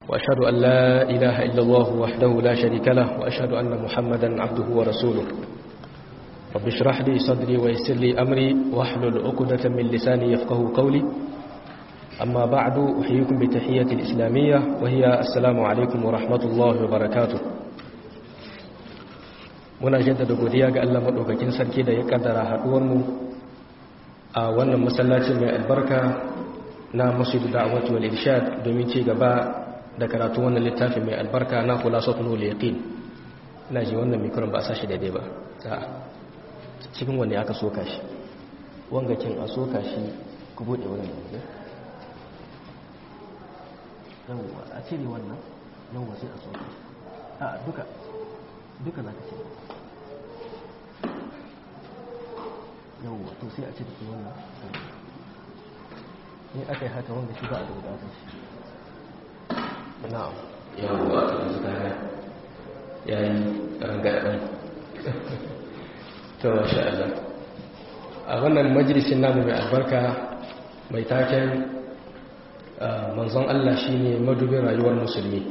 وأشهد أن لا إله إلا الله وحده لا شريك له وأشهد أن محمدا عبده ورسوله رب اشرح لي صدري ويسر لي أمري واحلل عقدة من لساني يفقه قولي أما بعد أحييكم بتحية الإسلامية وهي السلام عليكم ورحمة الله وبركاته muna jaddada godiya ga Allah madaukakin sarki da ya kaddara haduwar mu a wannan masallacin mai albarka na Masjid Da'wat wal Irshad domin ci gaba da karatu wannan littafin mai albarka na Khulasatul Yaqin ina ji wannan mikron ba a sashi daidai ba a cikin wanne aka soka shi wanga kin a soka shi ku bude wannan ne yawwa a cire wannan yawwa sai a soka shi a duka duka za ka ce yawwa to sai a ce da ke wannan ne aka yi haka wanda shi ba a da wadatar shi na'am yawwa to yanzu ta ya yi rangaɗin to masha Allah a wannan majalisin namu mai albarka mai taken manzon Allah shine madubin rayuwar musulmi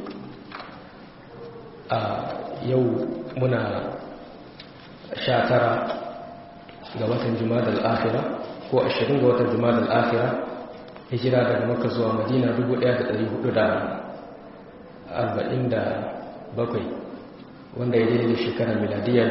a yau muna sha tara ga watan jumadal akhira ko ashirin ga watan jumadal akhira hijira daga maka zuwa madina 1447 wanda ya daidai shekarar miladiyya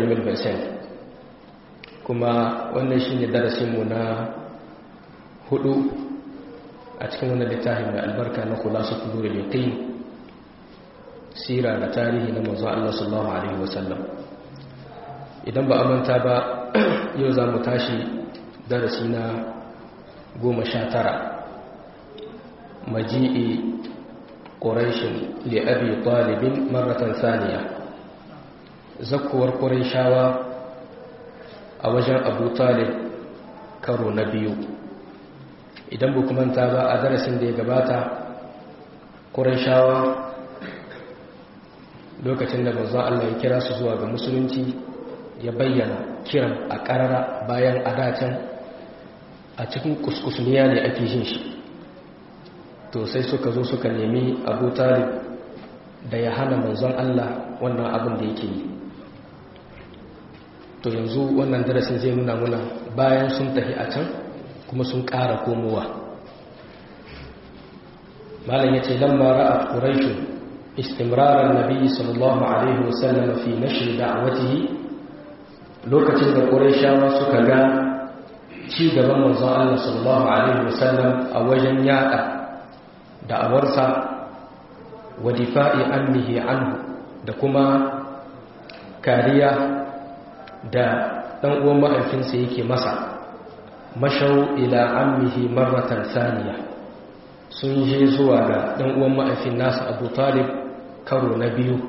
2000 kuma wannan shine darasinmu na hudu a cikin wannan littafin mai albarka na khulasu nurul yaqin sira da tarihi na manzo Allah sallallahu alaihi wasallam idan ba amanta ba yau za mu tashi darasi na goma sha tara maji'i ƙorashin li'abi ɗalibin maratan saniya zakkuwar ƙorashawa a wajen abu talib karo na biyu idan ba manta ba a darasin da ya gabata ƙorashawa lokacin da manzon Allah ya kira su zuwa ga musulunci ya bayyana kiran a ƙarara bayan adatan a cikin kuskusniya ne ake jin shi to sai suka zo suka nemi abu talib da ya hana manzon Allah wannan abin da yake yi to yanzu wannan darasin zai nuna muna bayan sun tafi a can kuma sun ƙara komowa malam ya ce lamma ra'a quraishun istimrarar nabi sallallahu alaihi wasallam fi nashri da'watihi lokacin da ƙurashawa suka ga ci gaban manzon Allah sallallahu alaihi wasallam a wajen yada da'awarsa wa difa'i annihi anhu da kuma kariya da dan uwan ma'aikinsa yake masa mashau ila ammihi marratan saniya sun je zuwa ga dan uwan ma'aikin nasa Abu Talib karo na biyu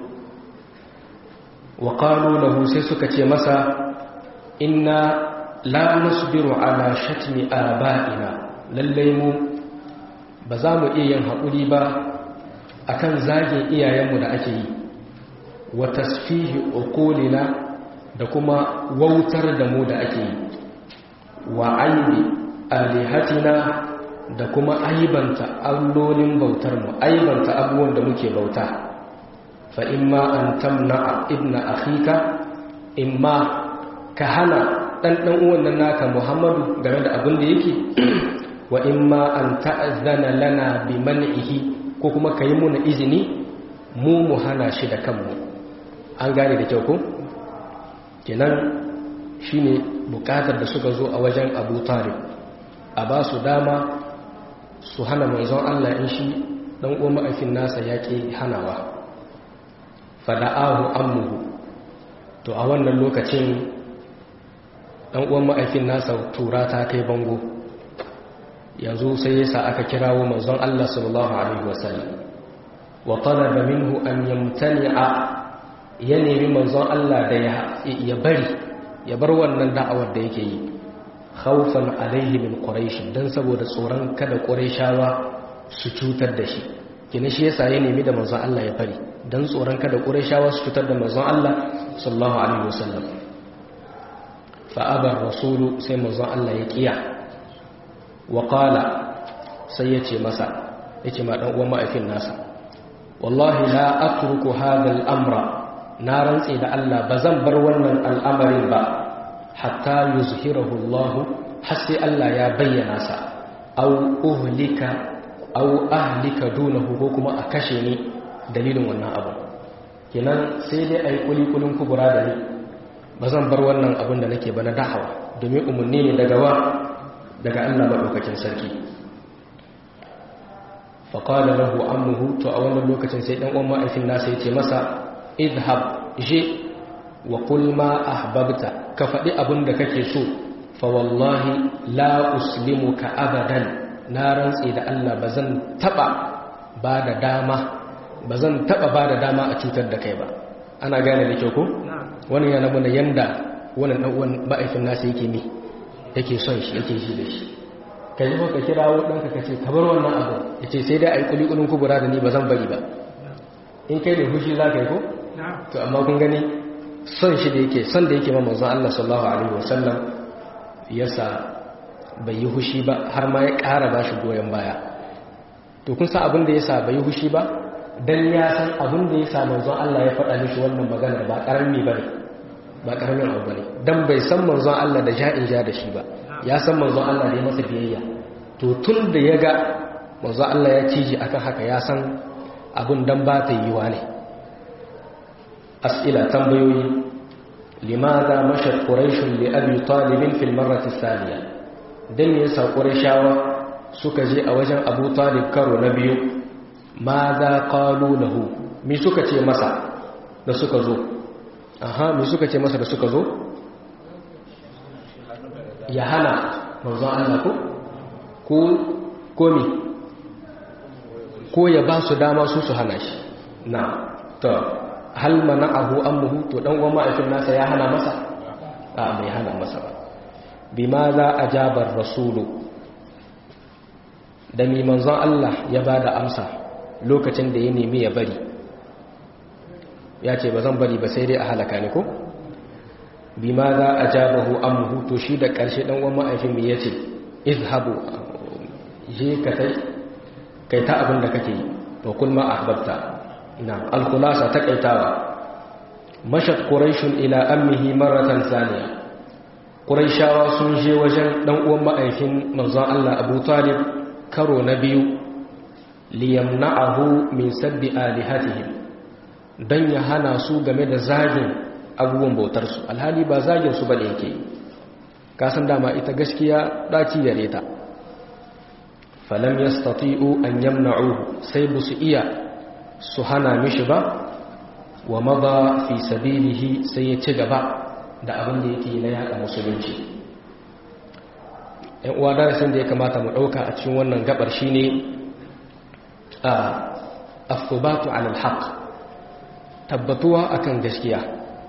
wa qalu lahu sai suka ce masa inna la nasbiru ala shatmi aba'ina lallai mu ba za mu iya yin haƙuri ba akan zagin iyayenmu da ake yi wa tasfihi uqulina da kuma wautar da mu da ake yi wa aibi alihatina da kuma aibanta allolin bautar mu aibanta abubuwan da muke bauta fa imma an tamna ibna akhika imma ka hana dan dan uwan nan naka Muhammadu game da abin da yake wa imma an ta'azzana lana bi man'ihi ko kuma kai muna izini mu mu hana shi da kanmu an gane da kyau ko kenan shine bukatar da suka zo a wajen Abu Talib a ba su dama su hana manzon Allah in shi dan uwan ma'afin nasa yake hanawa fada'ahu ammuhu to a wannan lokacin dan uwan ma'aikin nasa tura ta kai bango yanzu sai yasa aka kirawo manzon Allah sallallahu alaihi wasallam wa talaba minhu an yamtani'a ya nemi manzon Allah da ya bari ya bar wannan da'awar da yake yi khawfan alaihi min quraish dan saboda tsoron kada quraishawa su cutar da shi kina shi yasa ya nemi da manzon Allah ya bari dan tsoron kada quraishawa su cutar da manzon Allah sallallahu alaihi wasallam fa aba rasulu sai manzon Allah ya kiya wa qala sai yace masa yace ma dan uwan ma'aifin nasa wallahi la atruku hadha al-amra na rantse da Allah bazan bar wannan al'amarin ba hatta yuzhirahu Allah har sai Allah ya bayyana sa aw uhlika aw ahlika dunahu ko kuma a kashe ni dalilin wannan abu kenan sai dai ai kulikulin kubura da ni bazan bar wannan abin da nake ba na da'awa domin umarni ne daga wa daga Allah madaukakin sarki faƙada lahu ammuhu to a wannan lokacin sai ɗan uwan ma'aifin nasa ya ce masa idhab je wa qul ma ahbabta ka faɗi abin da kake so fa wallahi la uslimuka abadan na rantse da Allah bazan taba ba da dama bazan taba ba da dama a cutar da kai ba ana gane da kyau ko wannan yana nuna yanda wannan ɗan uwan ma'aifin nasa yake mi yake son shi yake shi da shi ka yi ka kirawo ɗanka ka ce ka bar wannan abu ya ce sai dai a yi kulikulin kubura da ni ba zan bari ba in kai da hushi za ka yi ko? to amma kun gani son shi da yake son da yake mamazan Allah sallallahu Alaihi wasallam yasa bai yi hushi ba har ma ya ƙara ba shi goyon baya to kun san abin da ya sa bai yi hushi ba don ya san abin da ya sa manzon Allah ya faɗa mishi wannan maganar ba ƙarami ba ne ba ƙaramin abu ba ne don bai san manzon Allah da ja'in ja da shi ba ya san manzon Allah da ya masa biyayya to tun da ya ga manzon Allah ya ciji akan haka ya san abin dan ba ta yiwa ne as'ila tambayoyi limadha mashat quraish li abi talib fil marrati thaniya dan yasa qurayshawa suka je a wajen abu talib karo na biyu madha qalu lahu me suka ce masa da suka zo aha me suka ce masa da suka zo ya hana manzon Allah ko ko komi ko ya ba su dama su su hana shi na to hal mana'ahu ammuhu to dan uwan ma'aikin nasa ya hana masa a bai hana masa ba bima za ajabar rasulu da mi manzon Allah ya bada amsa lokacin da ya nemi ya bari ya ce ba zan bari ba sai dai a halaka ni ko bima za a jabahu amhu to shi da ƙarshe ɗan wani ma'aifin mai ya ce izhabu je ka kai ta abin da kake yi to kulma ahbabta ina alkulasa ta kaitawa mashat quraishun ila ammihi marratan thaniya quraishawa sun je wajen ɗan uwan ma'aifin manzon Allah Abu Talib karo na biyu liyamna'ahu min sabbi alihatihim dan ya hana su game da zagin abubuwan bautarsu alhali ba zagin su bane yake kasan dama ita gaskiya daci gare ta falam yastati'u an yamna'uhu sai bu su iya su hana mishi ba wa mada fi sabilihi sai ya ci gaba da abin da yake na yada musulunci yan uwa darasin da ya kamata mu dauka a cikin wannan gabar shine a afubatu ala alhaq tabbatuwa akan gaskiya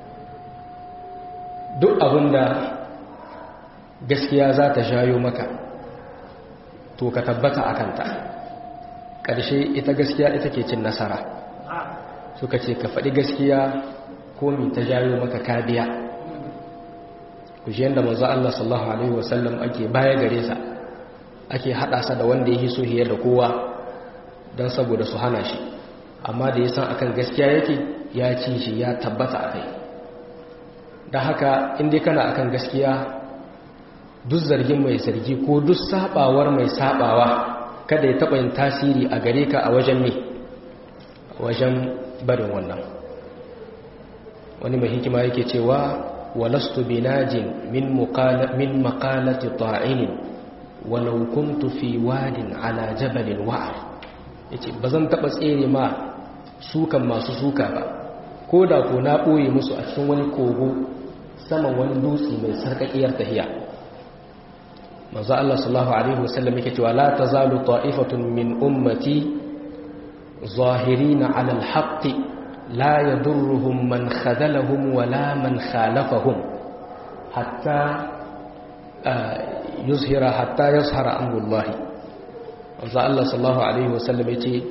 duk abinda gaskiya za ta jayo maka to ka tabbata a kanta ƙarshe ita gaskiya ita ke cin nasara suka ce ka faɗi gaskiya ko mi ta jayo maka kadiya ku ji yadda manzo Allah sallallahu alaihi wasallam ake baya gare sa ake haɗa sa da wanda ya so hiyar da kowa don saboda su hana shi amma da ya san akan gaskiya yake ya ci shi ya tabbata a kai da haka inda kana akan gaskiya duk zargin mai zargi ko duk sabawar mai sabawa kada ya taɓa yin tasiri a gare ka a wajen me wajen barin wannan wani mai hikima yake cewa walastu binajin min min maqalati ta'inin walau kuntu fi wadin ala jabalin wa'ar yace bazan taɓa tsere ma sukan masu suka ba ko da ko na ɓoye musu a cikin wani kogo saman wani dutse mai sarƙaƙiyar tahiya manzo Allah sallallahu alaihi wasallam yake cewa la tazalu ta'ifatun min ummati zahirina 'ala al-haqq la yadurruhum man khadalahum wala man khalafahum hatta yuzhira hatta yazhara amrullah manzo Allah sallallahu alaihi wasallam yace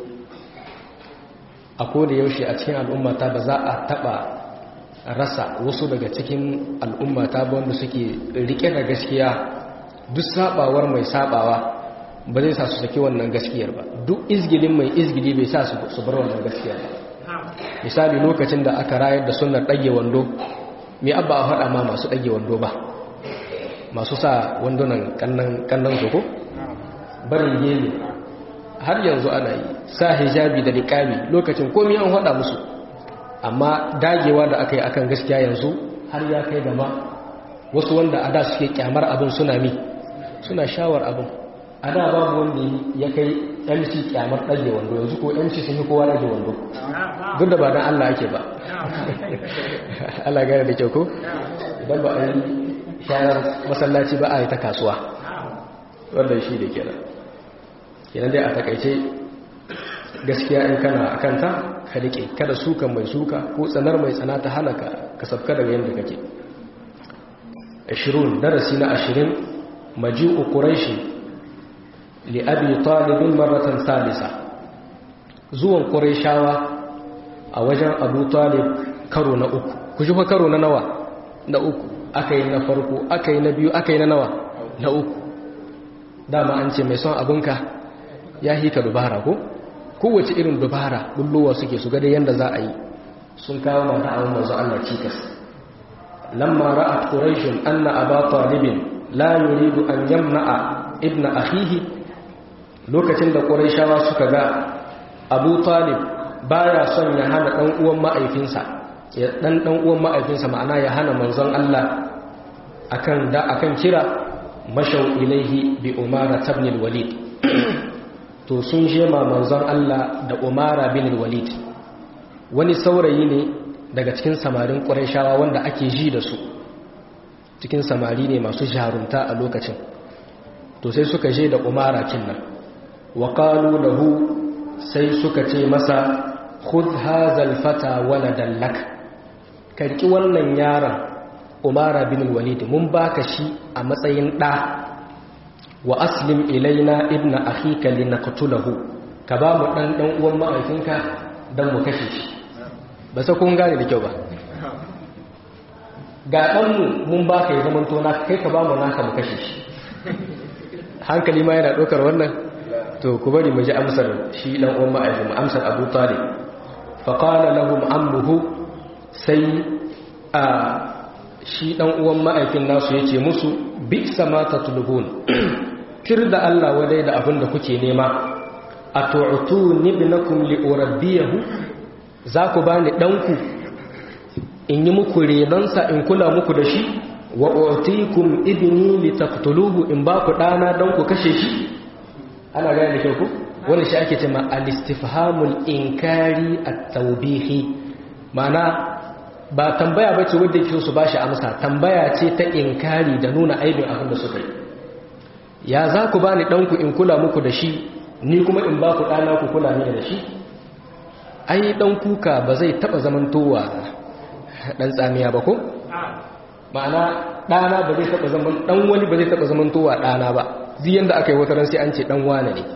a koda yaushe a cikin al'ummata ba za a taba rasa wasu daga cikin al'ummata ba wanda suke rike da gaskiya duk sabawar mai sabawa ba zai sa su saki wannan gaskiyar ba duk izgilin mai izgili bai sa su bar wannan gaskiyar ba misali lokacin da aka rayar da sunnar ɗage wando mai abba a faɗa ma masu ɗage wando ba masu sa wandunan kannan su ko barin gemi har yanzu ana yi sa hijabi da niƙami lokacin komi an faɗa musu amma dagewa da aka yi akan gaskiya yanzu har ya kai gama wasu wanda a da suke kyamar abin suna mi suna shawar abin a da babu wanda ya kai mc kyamar ɗage wando yanzu ko mc sun yi kowa ɗage wando duk da ba don allah ake ba allah gane da kyau ko idan ba a yi shayar masallaci ba a yi ta kasuwa wanda shi da kenan kenan dai a takaice gaskiya in kana a kanta ka riƙe kada suka mai suka ko tsanar mai tsana ta hana ka ka sabka daga yadda kake 20 darasi na 20 maji'u quraishi li abi talib marratan salisa zuwan quraishawa a wajen abu talib karo na uku ku ji fa karo na nawa na uku akai na farko akai na biyu akai na nawa na uku dama an ce mai son abinka ya hika dubara ko kowace irin dubara bullowa suke su gada yadda za a yi sun kawo mata awon manzo Allah cikas lamma ra'at quraish anna aba talib la yuridu an yamna'a ibna akhihi lokacin da quraishawa suka ga abu talib baya son ya hana dan uwan ma'aifinsa ya dan dan uwan ma'aifinsa ma'ana ya hana manzon Allah akan da akan kira mashau ilaihi bi umara ibn al-walid to sun shema manzon Allah da Umara bin Walid wani saurayi ne daga cikin samarin Qurayshawa wanda ake ji da su cikin samari ne masu jarunta a lokacin to sai suka je da Umara kinnan wa qalu lahu sai suka ce masa khudh hadha al-fata waladan lak karki wannan yaron Umara bin Walid mun baka shi a matsayin da wa aslim ilaina ibna akhika linaqtulahu ka ba mu dan dan uwan ma'aikinka dan mu kashe shi ba sai kun gane da kyau ba ga dan mu mun baka ya zaman tona kai ka ba mu naka mu kashe shi hankali ma yana dokar wannan to ku bari mu ji amsar shi dan uwan ma'aikin mu amsar Abu Talib fa qala lahum ammuhu sai a shi dan uwan ma'aikin nasu yace musu bi sama tatlubun kir da Allah wadai da abin da kuke nema a tu'tu nibnakum li urabbiyahu za ku bani danku in yi muku renonsa in kula muku da shi wa utikum ibni li taqtuluhu in ba ku dana dan ku kashe shi ana gane da kyau ku wannan shi ake cewa al-istifhamul inkari at-tawbihi ma'ana ba tambaya bace wanda yake su bashi amsa tambaya ce ta inkari da nuna aibin abin da suka yi ya za ku bani ɗanku in kula muku da shi ni kuma in ba ku ɗana ku kula ni da shi ai ɗan kuka ba zai taɓa zamantowa ɗan tsamiya ba ko? ma'ana ɗana ba zai taɓa zaman ɗan wani ba zai taɓa zamantowa ɗana ba ziyan da aka yi wata sai an ce ɗan wane ne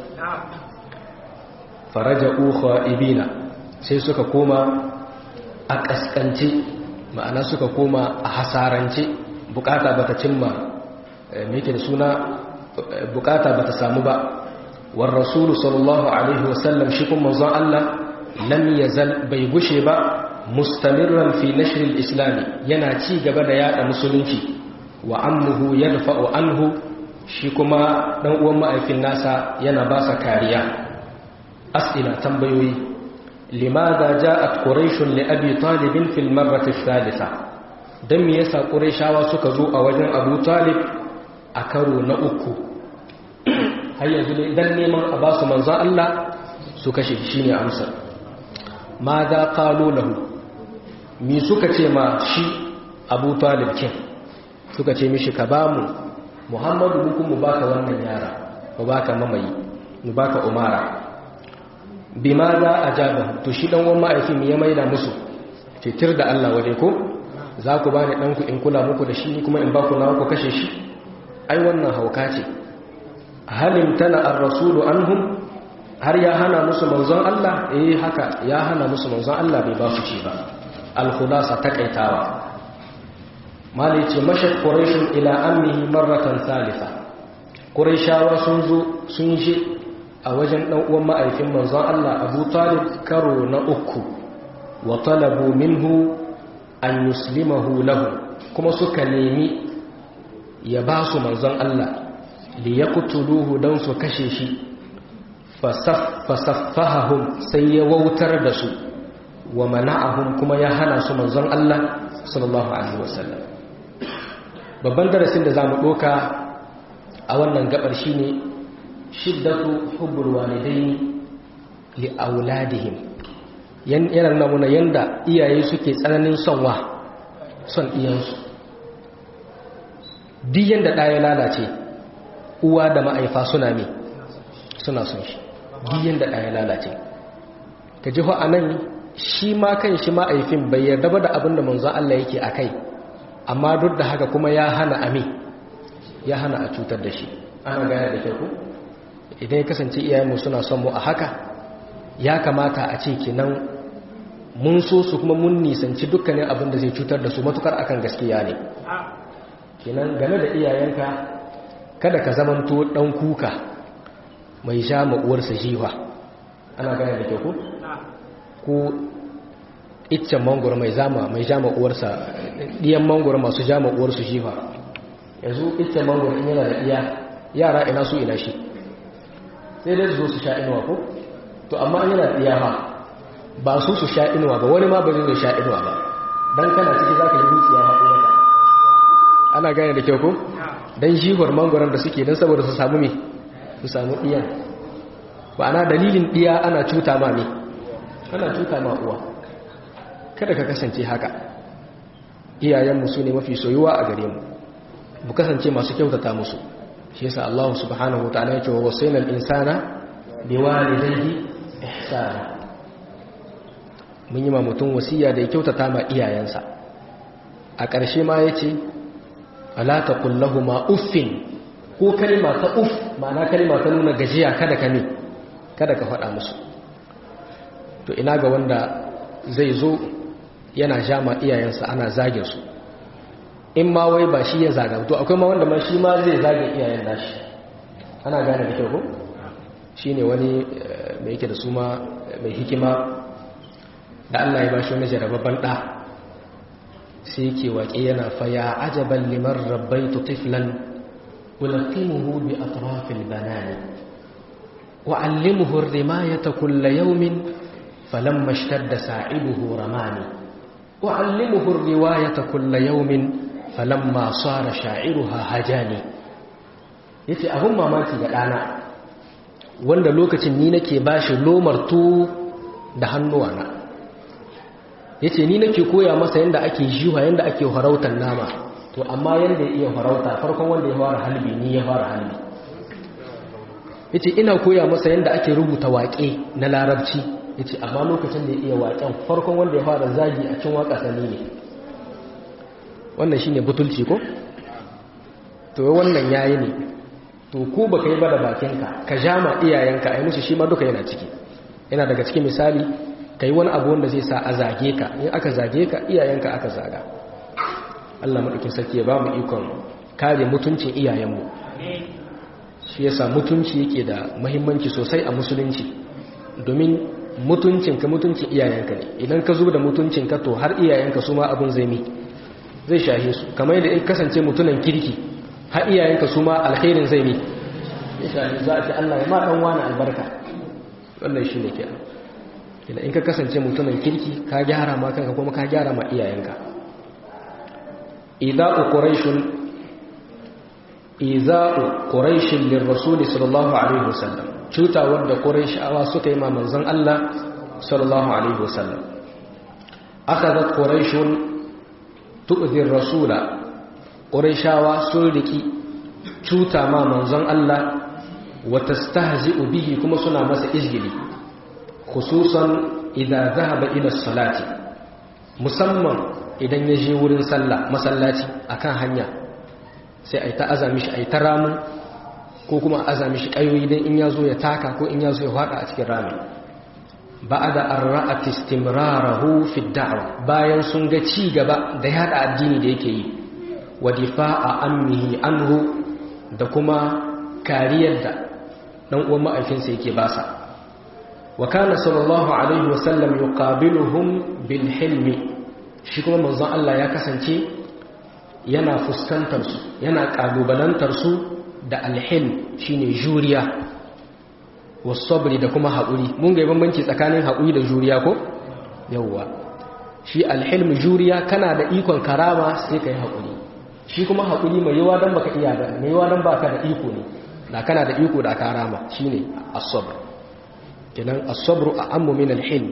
faraja uha ibina sai suka koma a ƙasƙance ma'ana suka koma a hasarance bukata bata cimma me yake da suna bukata bata samu ba war rasulu sallallahu alaihi wasallam shi kuma manzon Allah lam yazal bai gushe ba mustamirran fi nashr al-islam yana ci gaba da yada musulunci wa ammuhu yadfa'u anhu shi kuma dan uwan ma'aikin nasa yana ba sa kariya as'ila tambayoyi limadha ja'at quraish li abi talib fi al-marrah ath-thalitha dan me yasa quraishawa suka zo a wajen abu talib a karo na uku har yanzu ne dan neman a ba su manzan Allah su kashe shi ne amsar ma za ƙalo lahu mi suka ce ma shi abu talib kin suka ce mishi ka ba mu muhammadu hukun mu baka wannan yara mu baka mamayi mu baka umara bi ma za a jaba to shi dan wani ma'aikin ya maida musu titir da Allah waje ko za ku ba ni ɗanku in kula muku da shi kuma in ba ku na ku kashe shi ai wannan hauka ce halim tana ar-rasulu anhum har ya hana musu manzon Allah eh haka ya hana musu manzon Allah bai ba su ci ba al-khulasa takaitawa mali ce mashat quraish ila ammihi marratan thalitha quraishawa sun zo sun je a wajen dan uwan ma'aifin manzon Allah Abu Talib karo na uku wa talabu minhu an yuslimahu lahu kuma suka nemi ya ba su manzon Allah li yaqtuluhu dan su kashe shi fasaffahum sai ya wautar da su wa mana'ahum kuma ya hana su manzon Allah sallallahu alaihi wasallam babban darasin da zamu doka a wannan gabar shine shiddatu hubbul walidaini li auladihim yana nuna muna yanda iyaye suke tsananin son wa son iyansu duk yanda ɗaya lalace uwa da ma'aifa suna me suna son shi duk yanda ɗaya lalace ka ji a nan shi ma kan shi ma'aifin bai yarda ba da abin da manzon Allah yake a kai amma duk da haka kuma ya hana ami ya hana a cutar da shi ana gaya da kyau idan ya kasance iyayenmu suna son mu a haka ya kamata a ce kenan mun so su kuma mun nisanci dukkanin abin da zai cutar da su matukar akan gaskiya ne kenan game da iyayenka kada ka zamanto dan kuka mai sha uwarsa jiwa ana gane da kyau ko ko iccen mangoro mai zama mai jama uwarsa diyan mangoro masu jama uwarsu jiwa yanzu iccen mangoro in yana da iya yara ina su ina shi sai dai su zo su sha inuwa ko to amma an yana da iya ha ba su su sha inuwa ba wani ma ba zai sha inuwa ba dan kana ciki zaka ji dukiya haɗu maka ana gane da kyau ko dan jihar mangoron da suke dan saboda su samu me su samu iyan ba ana dalilin diya ana cuta ma me ana cuta ma uwa kada ka kasance haka iyayenmu su ne mafi soyuwa a gare mu mu kasance masu kyautata musu shi yasa Allah subhanahu wataala ya ce wa wasayna al-insana biwalidayhi ihsana mun yi ma mutum wasiya da ya kyautata ma iyayensa a ƙarshe ma yace ala taqul lahumu uffin ko kalma ta uff ma'ana kalma ta nuna gajiya kada ka ne kada ka faɗa musu to ina ga wanda zai zo yana jama iyayensa ana zagin su in ma wai ba shi ya zaga to akwai ma wanda ma shi ma zai zage iyayen nashi ana gane da kyau ko shine wani mai yake da su ma mai hikima da Allah ya bashi wani jarababban da sai yake waƙe yana fa ya ajaban liman rabbaitu tiflan ulaqimuhu bi atrafil banani wa allimuhu ar-rimayata kull yawmin falamma ishtadda sa'ibuhu ramani wa allimuhu ar-riwayata kull yawmin falamma sara sha'iruha hajani yace abun mamaki ga dana wanda lokacin ni nake bashi lomar tu da hannuwana yace ni nake koya masa yanda ake jiwa yanda ake harautar nama to amma yanda ya iya harauta farkon wanda ya fara halbi ni ya fara halbi yace ina koya masa yanda ake rubuta waƙe na larabci yace amma lokacin da ya iya waƙen farkon wanda ya fara zagi a cikin waƙa sani ne wannan shine butulci ko to wannan yayi ne to ko baka yi ba da bakinka ka jama iyayenka ai musu shi ma duka yana ciki yana daga cikin misali kai wani abu wanda zai sa a zage ka in aka zage ka iyayenka aka zaga Allah madaukin sarki ya ba mu ikon kare mutuncin iyayenmu shi yasa mutunci yake da muhimmanci sosai a musulunci domin mutuncinka mutuncin iyayenka ne idan ka zo da mutuncinka to har iyayenka su ma abin zai mi zai shahe su kamar yadda in kasance mutunan kirki har iyayenka su ma alkhairin zai mi ya shahe za a ce Allah ya ma dan wani albarka wannan shi ne kenan ina in ka kasance mutunan kirki ka gyara ma kanka kuma ka gyara ma iyayenka ida'u quraishun iza'u quraishin lirrasul sallallahu alaihi wasallam cuta wanda quraishawa suka yi ma manzon Allah sallallahu alaihi wasallam akhadhat quraishun tu'dhi ar-rasula quraishawa sun riki cuta ma manzon Allah wa tastahzi'u bihi kuma suna masa izgili khususan idza dhahaba ila salati musamman idan ya je wurin sallah masallaci akan hanya sai ai ta azami shi ai ta ramu ko kuma azami shi kayoyi dan in yazo ya taka ko in yazo ya fada a cikin rami ba'da ar-ra'at istimrarahu fi ad-da'wa bayan sun ga ci gaba da yada addini da yake yi wa difa'a ammihi anhu da kuma kariyar da dan uwan ma'aikinsa yake basa wa kana sallallahu alaihi wasallam yuqabiluhum bil hilmi shi kuma manzon Allah ya kasance yana fuskantar su yana kalubalantar su da alhilm shine juriya wasabri da kuma haƙuri mun ga bambanci tsakanin haƙuri da juriya ko yawwa shi alhilm juriya kana da ikon karama sai kai haƙuri shi kuma haƙuri mai yawa dan baka iya ba mai yawa dan baka da iko ne da kana da iko da karama shine as-sabr kenan as-sabru a'ammu min al-hilm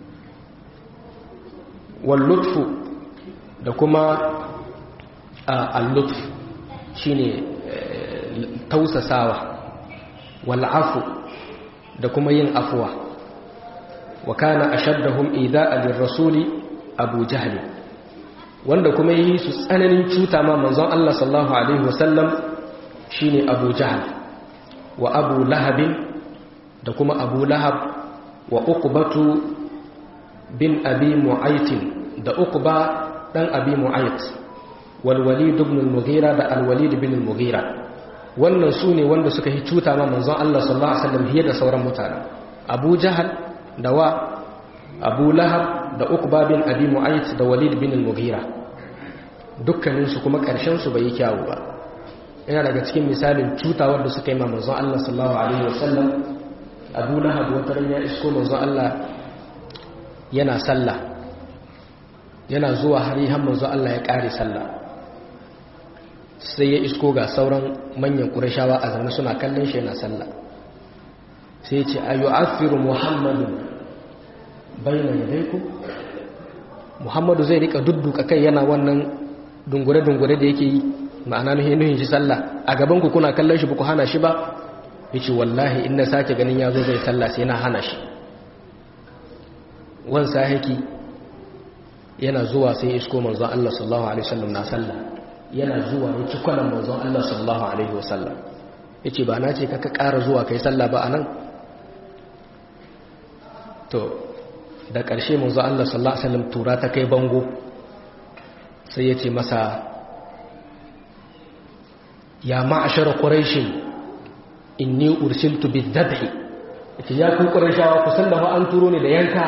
wal lutfu da kuma al-lutf shine tausasawa wal afu da kuma yin afuwa wa kana ashaddahum ida'a lirrasuli abu jahl wanda kuma yi su tsananin cuta ma manzon Allah sallallahu alaihi wasallam shine abu jahl wa abu lahab da kuma abu lahab wa uqbatu bin abi mu'ayt da uqba dan abi mu'ayt wal walid ibn al-mughira da al-walid bin al-mughira wannan su ne wanda suka yi cuta ma manzon Allah sallallahu Alaihi wasallam fiye da sauran mutane abu jahal da wa abu lahab da ukba bin abi mu'ayyid da walid bin al-mughira dukkaninsu kuma ƙarshensu bai yi kyawu ba yana daga cikin misalin cutawar da suka yi ma manzon Allah sallallahu Alaihi wasallam abu lahab wata ran ya isko manzon Allah yana sallah yana zuwa har yi manzon Allah ya ƙare sallah sai ya isko ga sauran manyan ƙurashawa a zaune suna kallon shi yana sallah sai ce a yi afiru muhammadu bayan yadaiku muhammadu zai rika dudduka kai yana wannan dungure-dungure da yake yi ma'ana nuhin shi sallah a gabanku kuna kallon shi ba ku hana shi ba ya ce wallahi in na sake ganin ya zo zai sallah sai na hana shi wansa haki yana zuwa sai isko manzon Allah sallallahu alaihi wasallam na sallah yana zuwa ya ci kwanan manzon Allah sallallahu alaihi wasallam yace ba na ce kaka ƙara zuwa kai sallah ba anan to da ƙarshe manzon Allah sallallahu alaihi wasallam tura ta kai bango sai yace masa ya ma'ashara quraish inni ursiltu bidhabhi yace ya ku qurayshawa ku san da fa an turo ne da yanka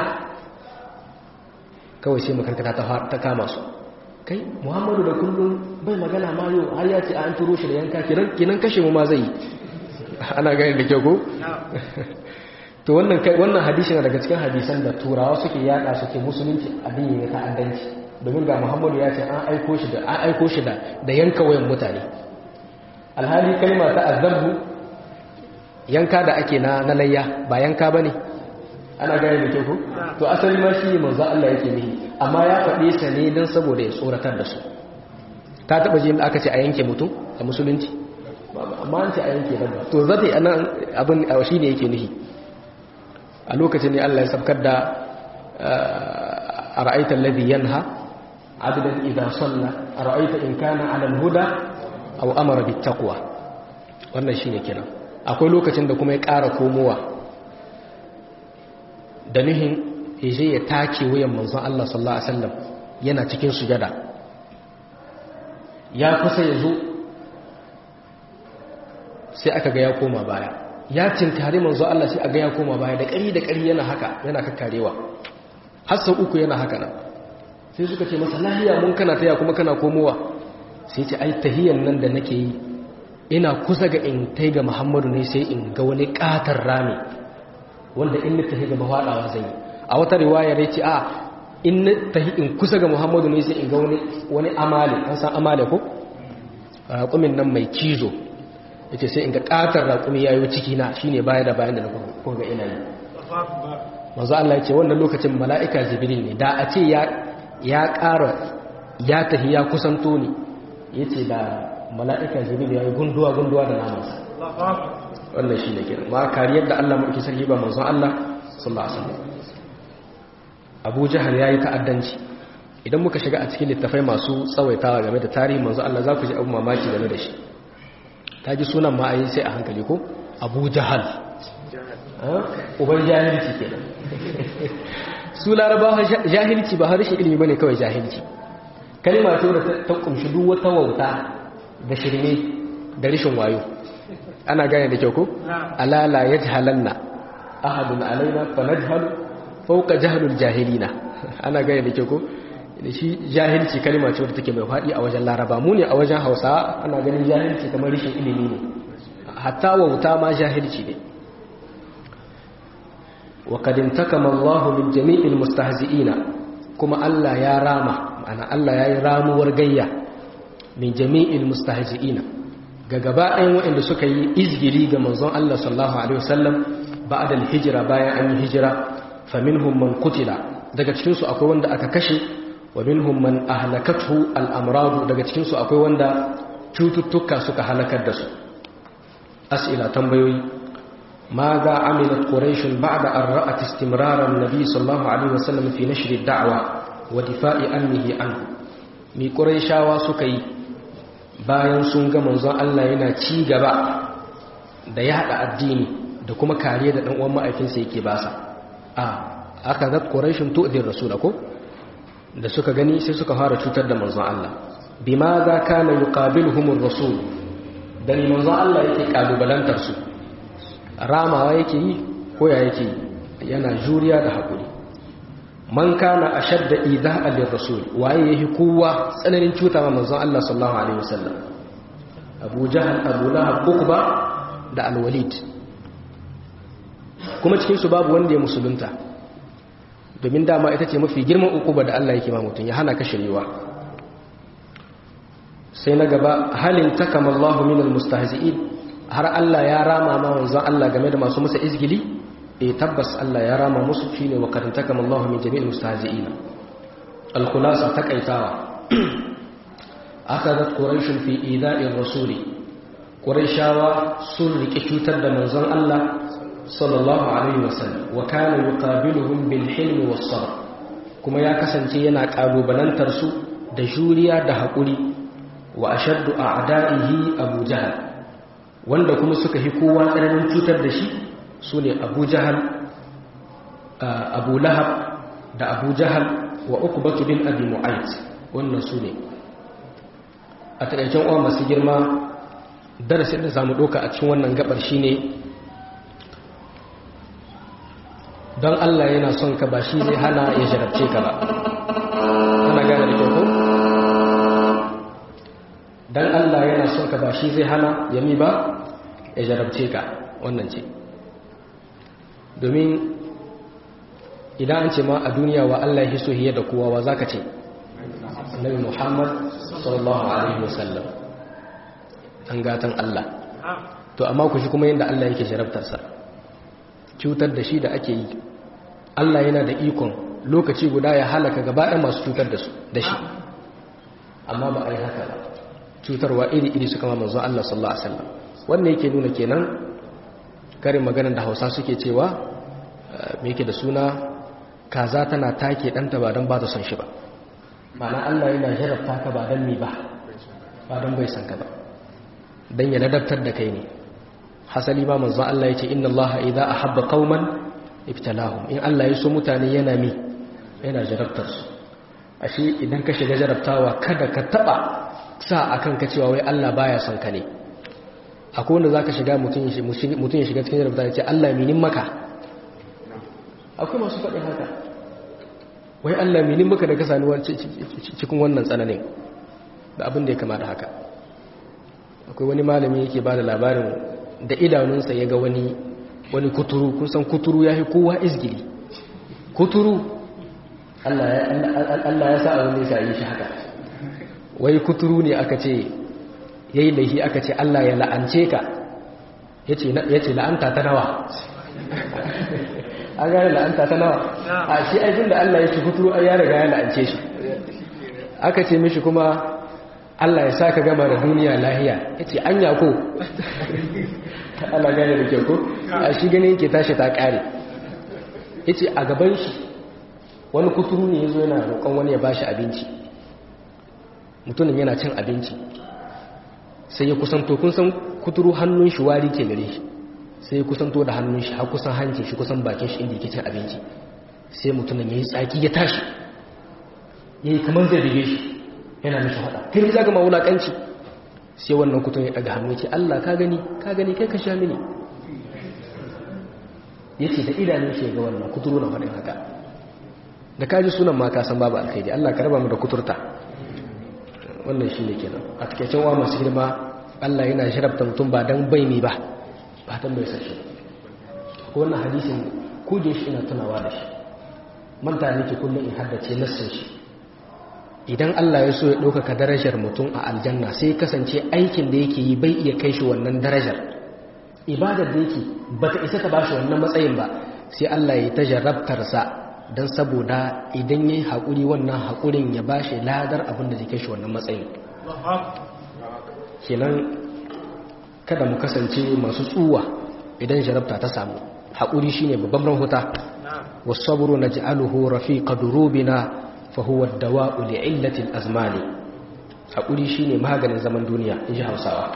kawai sai makarkata ta kama su kai muhammadu da kullum bai magana ma yau har ya ce an turo shi da yanka kinan kashe mu ma zai yi ana gani da kyau ko to wannan kai wannan hadisi na daga cikin hadisan da turawa suke yada suke musulunci addini ne ta'addanci domin ga muhammadu ya ce an aiko shi da an aiko shi da da yanka wayan mutane alhali kalma ta azabu yanka da ake na na layya ba yanka bane ana gane da kyau ko to asali ma shi manzo Allah yake nihi amma ya faɗe sa ne don saboda ya tsoratar da su ta taɓa jin aka ce a yanke mutum a musulunci amma an ce a yanke dabba to zata yi anan abin a shi ne yake nihi a lokacin ne Allah ya sabkar da a ra'aitar ladhi yanha abdan idza salla a ra'aita in kana ala al-huda aw amara bit taqwa wannan shine kenan akwai lokacin da kuma ya ƙara komowa da nuhin je ya take wuyan manzon Allah sallallahu alaihi wasallam yana cikin sujada ya kusa ya zo sai aka ga ya koma baya ya tinkari manzon Allah sai aga ya koma baya da ƙari da ƙari yana haka yana kakkarewa har sau uku yana haka nan sai suka ce masa lahiya mun kana taya kuma kana komowa sai ce ai tahiyan nan da nake yi ina kusa ga in tai ga Muhammadu ne sai in ga wani katar rami wanda in na tahi ga mafaɗawa zai yi a wata riwaya ya ce a in na tahi in kusa ga muhammadu ne sai in ga wani amale an san amale ko raƙumin nan mai cizo ya ce sai in ga ƙatar raƙumi ya yi ciki na shi ne baya da bayan da na kuma ina yi mazu Allah ya ce wannan lokacin mala'ika jibril ne da a ce ya ƙara ya tahi ya kusanto ne ya ce da mala'ika jibril ya yi gunduwa-gunduwa da namansa wannan shi ne kenan ma kariyar da Allah mulki sarki ba manzon Allah sallallahu alaihi wasallam Abu Jahal yayi ta'addanci idan muka shiga a cikin littafai masu tsawaitawa game da tarihi manzon Allah za ku ji abu mamaki game da shi ta ji sunan ma ayi sai a hankali ko Abu Jahal uban jahilci kenan su larabawa jahilci ba harshe ilimi bane kawai jahilci kalma ce da ta kumshi duk wata wauta da shirme da rishin wayo ana gane da kyau ko ala la yajhalanna ahadun alaina fa najhalu fawqa jahlul jahilina ana gane da kyau ko shi jahilci kalma ce wadda take mai faɗi a wajen laraba mu ne a wajen hausa ana ganin jahilci kamar rishin ilimi ne hatta wauta ma jahilci ne wa qad intakama Allah min jami'il mustahzi'ina kuma Allah ya rama ma'ana Allah ya yi ramuwar gayya min jami'il mustahzi'ina ga gaba ɗayan waɗanda suka yi izgiri ga manzon Allah sallallahu alaihi wasallam ba'da al-hijra bayan an yi hijira faminhum man qutila daga cikin su akwai wanda aka kashe wa minhum man ahlakathu al-amrad daga cikin su akwai wanda cututtuka suka halakar da su as'ila tambayoyi ma ga amilat quraish ba'da an ra'at istimrar an-nabi sallallahu alaihi wasallam fi nashr ad-da'wa wa difa'i annihi anhu mi quraishawa suka yi bayan sun ga manzon Allah yana ci gaba da yada addini da kuma kariya da dan uwan ma'aikinsa yake basa a aka zat quraishun tu'dir rasul ko da suka gani sai suka fara cutar da manzon Allah bima za kana yuqabiluhum ar-rasul dan manzon Allah yake kalubalantar su ramawa yake yi ko ya yake yana juriya da hakuri man kana ashadda ida'a lir-rasul waye yake kowa tsananin cuta ma manzon Allah sallallahu alaihi wasallam Abu Jahl Abu Lahab Uqba da Al-Walid kuma cikin su babu wanda ya musulunta domin dama ita ce mafi girman ukuba da Allah yake ma mutum ya hana ka shirewa sai na gaba halin takamallahu minal mustahzi'in har Allah ya rama ma wanzan Allah game da masu masa izgili eh tabbas Allah ya rama musu shine wa karin takamallahu min jami'il mustahzi'in al-khulasa takaitawa akadat quraish fi ida'ir rasuli quraishawa sun rike cutar da manzon Allah sallallahu alaihi wasallam wa kana yuqabiluhum bil hilmi was sabr kuma ya kasance yana kalubalantar su da juriya da hakuri wa ashaddu a'da'ihi abu jahal wanda kuma suka hi kowa tsananin cutar da shi sune abu jahal abu lahab da abu jahal wa uqbatu bin abi mu'ayt wannan sune a taƙaicen uwa masu girma darasin da zamu doka a cikin wannan gabar shine don Allah yana son ka ba shi zai hana ya jarabce ka ba ana gane da kyau ko don Allah yana son ka ba shi zai hana ya mi ba ya jarabce ka wannan ce domin idan an ce ma a duniya wa Allah ya hiso hiye da kowa wa zaka ce Annabi Muhammad sallallahu alaihi wasallam an gatan Allah to amma ku shi kuma yadda Allah yake jarabtarsa cutar da shi da ake yi Allah yana da ikon lokaci guda ya halaka gaba ɗaya masu cutar da su da shi amma ba a yi haka ba cutarwa iri-iri suka ma manzo Allah sallallahu alaihi wasallam wannan yake nuna kenan karin maganar da Hausa suke cewa me yake da suna kaza tana take ɗanta ba don ba ta son shi ba ma'ana Allah yana jarabta ka ba don mi ba ba don bai san ka ba don ya ladabtar da kai ne hasali ma manzo Allah yace inna Allah idza ahabba qauman ibtalahum in Allah ya so mutane yana mi yana jarabtar su ashe idan ka shiga jarabtawa kada ka taba sa akan ka cewa wai Allah baya son ka ne akwai wanda zaka shiga mutun ya mutun ya shiga cikin jarabtawa yace Allah minin maka akwai masu faɗin haka wai Allah minin maka da ka sani cikin wannan tsananin da abin da ya kama da haka akwai wani malami yake ba da labarin da idanunsa ya ga wani wani kuturu kun san kuturu ya fi kowa izgiri kuturu Allah ya sa abin da ya yi shi haka wai kuturu ne aka ce ya yi laihi aka ce Allah ya la'ance ka ya ce la'anta ta nawa an gane la'anta ta nawa a shi aikin da Allah ya ce kuturu ya riga ya la'ance shi aka ce mishi kuma Allah ya sa ka gama da duniya lahiya ya ce an yako Allah gane da kyau ko a shi gani yake tashi ta kare ya ce a gaban shi wani kuturu ne ya zo yana roƙon wani ya bashi abinci mutumin yana cin abinci sai ya kusanto kun san kuturu hannun shi wari ke gare shi sai ya kusanto da hannun shi har kusan hancin shi kusan bakin shi inda yake cin abinci sai mutumin ya yi tsaki ya tashi ya yi kamar zai bige shi yana mishi hada kai za ka ma wulaƙanci sai wannan kutun ya daga hannu ce Allah ka gani ka gani kai ka sha mini yace da idanun shi ga wannan kuturu na faɗin haka da kaji sunan ma ka san babu alkhairi Allah ka raba mu da kuturta wannan shine kenan a takeicen wa masu girma Allah yana sharafta mutum ba dan bai ne ba ba dan bai sashi ko wannan hadisin kuje shi ina tunawa da shi manta nake kullum in haddace nassin shi idan Allah ya so ya ɗaukaka darajar mutum a aljanna sai kasance aikin da yake yi bai iya kai shi wannan darajar ibadar da yake ba ta isa ta ba shi wannan matsayin ba sai Allah ya ta jarabtarsa don saboda idan ya yi haƙuri wannan haƙurin ya ba shi ladar abin da zai kai shi wannan matsayin kenan kada mu kasance masu tsuwa idan jarabta ta samu haƙuri shine babban rahuta والصبر نجعله رفيق دروبنا فهو الدواء لعلة الأزمان أقولي شيني مهاجن زمن دنيا إجي هوساوا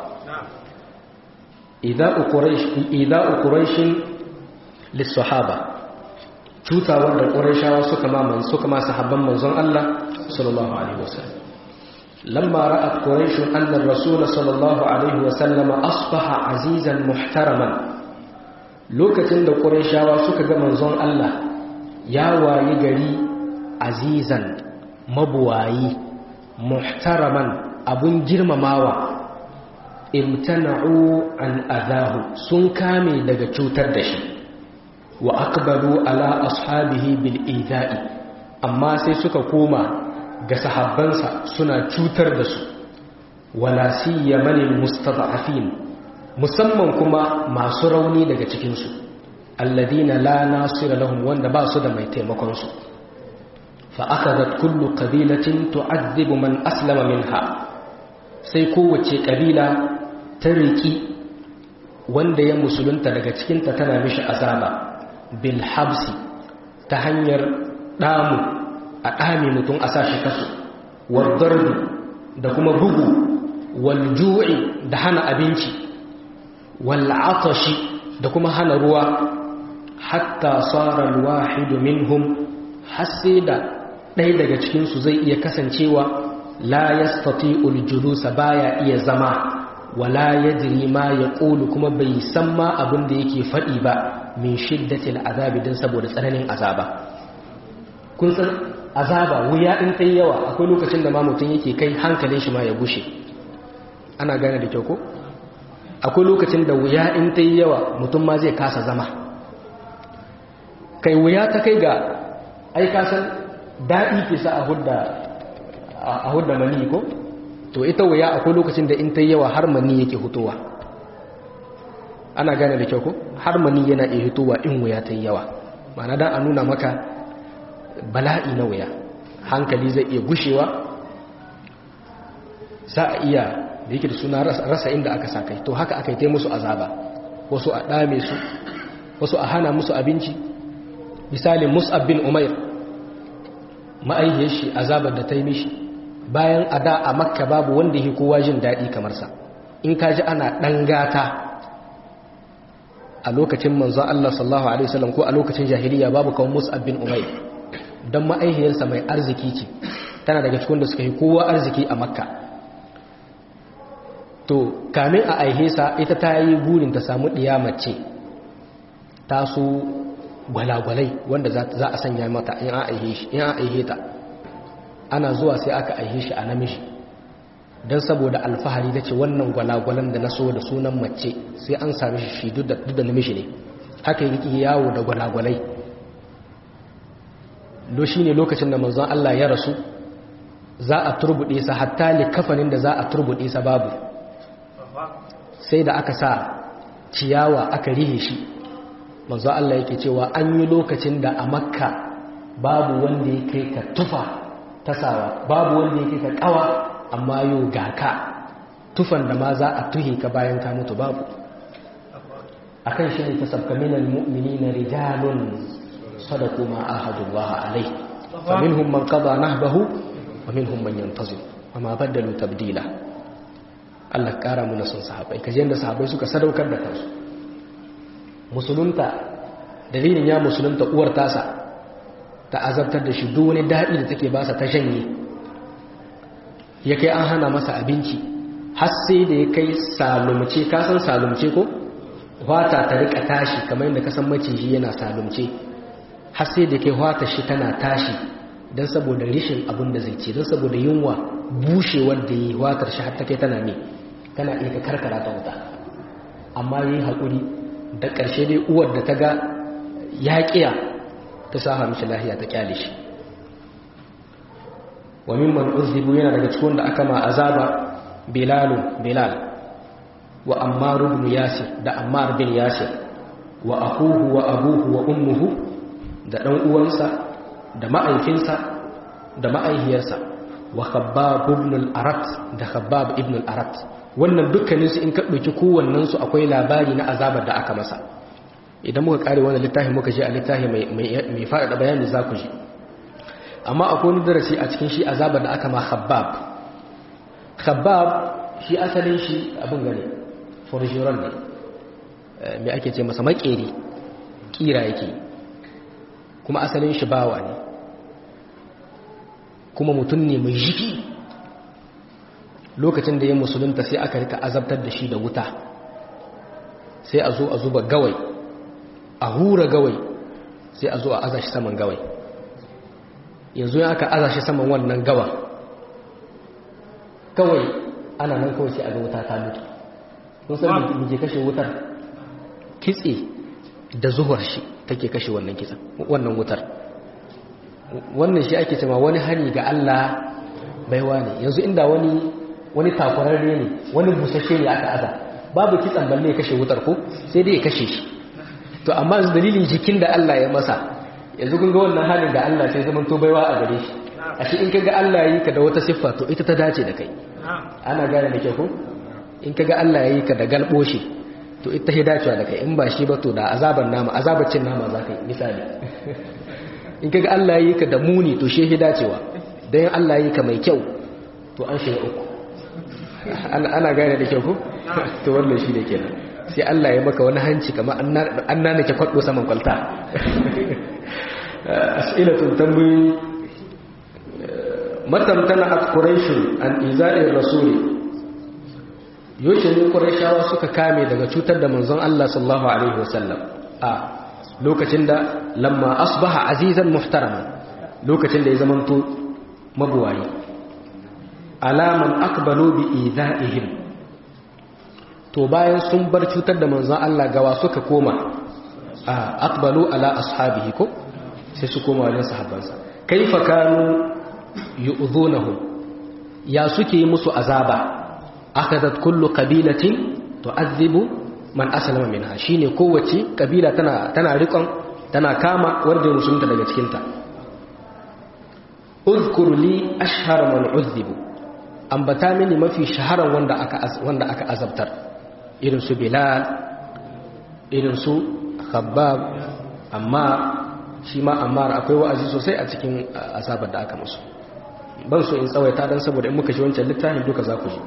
إذا قريش إذا قريش للصحابة cuta wanda ƙurashawa suka ma man suka ma sahabban manzon Allah sallallahu alaihi wasallam lamma ra'at quraish anna ar-rasul sallallahu alaihi wasallam asbaha azizan muhtaraman lokacin da ƙurashawa suka ga manzon Allah ya wayi gari azizan mabuwayi muhtaraman abun girmamawa imtana'u an adahu sun kame daga cutar da shi wa aqbalu ala ashabihi bil ida'i amma sai suka koma ga sahabbansa suna cutar da su wala siyama lil mustada'afin musamman kuma masu rauni daga cikin su alladina la nasira lahum wanda ba su da mai taimakon su fa akadat kullu qabilatin tu'adhibu man aslama minha sai kowace kabila ta riki wanda ya musulunta daga cikinta tana mishi azaba bil habsi ta hanyar damu a dame mutum a sashi kaso wal darbi da kuma bugu wal ju'i da hana abinci wal atashi da kuma hana ruwa hatta tsara alwahidu minhum hasse da ɗaya daga cikinsu zai iya kasancewa la yastati'ul julusa baya iya zama wala yadri ma yaqulu kuma bai san ma abin da yake faɗi ba min shiddatil azabi dan saboda tsananin azaba kun san azaba wuya in kai yawa akwai lokacin da ma mutum yake kai hankalin shi ma ya gushe ana gane da kyau ko akwai lokacin da wuya in ta yi yawa mutum ma zai kasa zama kai wuya ta kai ga aikasan daɗi ke sa a hudda mani ko to ita wuya akwai lokacin da in ta yi yawa har mani yake hutowa ana gane da kyau ko har mani yana iya hutowa in wuya ta yi yawa mana dan a nuna maka bala'i na wuya hankali zai iya gushewa za a iya da yake da suna rasa inda aka sa kai to haka aka yi ta musu azaba wasu a ɗame su wasu a hana musu abinci misali mus'ab bin umair ma'aihiyar shi azabar da ta yi mishi bayan a da a makka babu wanda yi kowa jin daɗi kamar sa in ka ji ana ɗan gata a lokacin manzon Allah sallallahu alaihi wasallam ko a lokacin jahiliya babu kawai mus'ab bin umair don ma'aihiyarsa mai arziki ce tana daga cikin da suka yi kowa arziki a makka to kamin a aihe sa ita ta yi burin ta samu mace ta su gwalagwalai wanda za a sanya mata in an aihe ta ana zuwa sai aka aihe shi a namiji don saboda alfahari ta ce wannan gwalagwalan da na so da sunan mace sai an sami shi duk da namiji ne haka yi yawo da gwalagwalai do shi ne lokacin da manzon Allah ya rasu za a turbuɗe sa hatta kafanin da za a turbuɗe sa babu sai da aka sa ciyawa aka rihe shi manzo Allah yake cewa an yi lokacin da a makka babu wanda ya kai ka tufa tasawa babu wanda ya kai ka kawa amma yau ga ka tufan da ma za a tuhe ka bayan ka mutu babu akan shi ne tasabka minal mu'minina rijalun sadaqu ma ahadullah alai faminhum man qada nahbahu wa minhum man yantazir wa ma badalu tabdila Allah ƙara muna son sahabai kaji yadda sahabai suka sadaukar da kansu musulunta dalilin ya musulunta uwar tasa ta azabtar da shi duk wani daɗi da take basa ta shanye ya kai an hana masa abinci har sai da ya kai salumce ka san salumce ko wata ta rika tashi kamar yadda ka san maciji yana salumce har sai da kai wata shi tana tashi don saboda rishin abin da zai ce don saboda yunwa bushewar da yi watar shi har ta kai tana ne tana iya ka karkara ta wuta amma yi haƙuri da ƙarshe dai uwar da ta ga yaƙiya ta sa mishi lahiya ta kyale shi wa mimman uzzibu yana daga cikin da aka ma azaba bilalu bilal wa ammar ibn yasir da ammar bin yasir wa akuhu wa abuhu wa ummuhu da dan uwansa da ma'aikinsa da ma'aihiyarsa wa khabbab ibn al-arat da khabbab ibn al-arat wannan dukkaninsu in ka ɗauki kowannensu akwai labari na azabar da aka masa idan muka kare wannan littafin muka je a littafi mai faɗaɗa bayani za ku ji amma akwai wani darasi a cikin shi azabar da aka ma khabbab khabbab shi asalin shi abin gane forjiron ne mai ake ce masa makeri kira yake kuma asalin shi bawa ne kuma mutum ne mai jiki lokacin da ya musulunta sai aka rika azabtar da shi da wuta sai a zo a zuba gawai a hura gawai sai a zo a aza shi saman gawai yanzu ya aka aza shi saman wannan gawa kawai ana nan kawai sai a ga wuta ta mutu kun san me ke kashe wutar kitse da zuwar shi take kashe wannan kitsen wannan wutar wannan shi ake cewa wani hani ga Allah baiwa ne yanzu inda wani wani takurarre ne wani busasshe ne aka aza babu kitsan balle ya kashe wutar ko sai dai ya kashe shi to amma yanzu dalilin jikin da Allah ya masa yanzu kun ga wannan halin da Allah sai zaman to baiwa a gare shi ashe in kaga Allah yi ka da wata siffa to ita ta dace da kai ana gane da ke ko in kaga Allah yi ka da galbo shi to ita ta dacewa da kai in ba shi ba to da azaban nama azabacin nama za ka yi misali in kaga Allah yi ka da muni to shi dacewa dan Allah yi ka mai kyau to an shiga uku ana gane da kyau ko to wannan shi da kenan sai Allah ya maka wani hanci kamar an nana ke kwaddo saman kwalta as'ilatun tambayi matamtana at quraish an iza'ir rasuli yoce ne qurayshawa suka kame daga cutar da manzon Allah sallallahu alaihi wasallam a lokacin da lamma asbaha azizan muhtaraman lokacin da ya zamanto mabuwayi alaman akbalu bi ida'ihim to bayan sun bar cutar da manzon Allah gawa suka koma akbalu ala ashabihi ko sai su koma wajen sahabbansa kaifa kanu yu'dhunahum ya suke yi musu azaba akadat kullu qabilatin tu'adhibu man aslama minha shine kowace kabila tana tana rikon tana kama wanda musulunta daga cikin ta uzkur li ashhar man udhibu ambata mini mafi shaharan wanda aka wanda aka azabtar irin su bilal irin su khabbab amma shi ma ammar akwai wa'azi sosai a cikin azabar da aka musu ban so in tsawaita dan saboda in muka shi wancan littafin duka za ku ji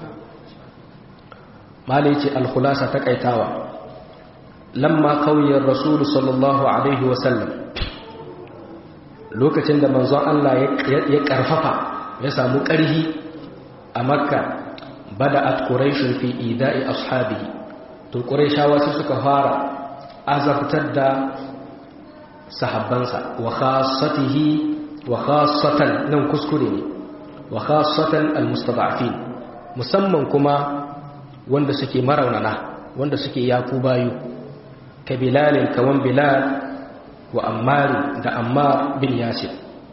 malai ce alkhulasa ta kaitawa lamma kauyar rasulu sallallahu alaihi wasallam lokacin da manzon Allah ya karfafa ya samu ƙarhi a makka bada at quraishun fi ida'i ashabihi to quraishawa su suka fara azabtar da sahabbansa wa khassatihi wa khassatan nan kuskure ne wa khassatan almustada'afin musamman kuma wanda suke maraunana wanda suke yaku bayu ka bilalin kawan bilal wa ammari da ammar bin yasir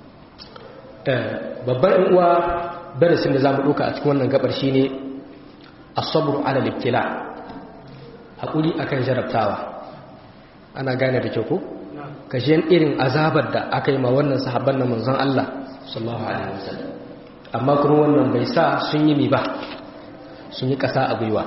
babban uwa darasin da zamu duka a cikin wannan gabar shine as-sabru ala al-ibtila hakuri akan jarabtawa ana gane da kyau ko kashiyan irin azabar da aka yi ma wannan sahabban na manzon Allah sallallahu alaihi wasallam amma kuma wannan bai sa sun yi mi ba sun yi kasa a gwiwa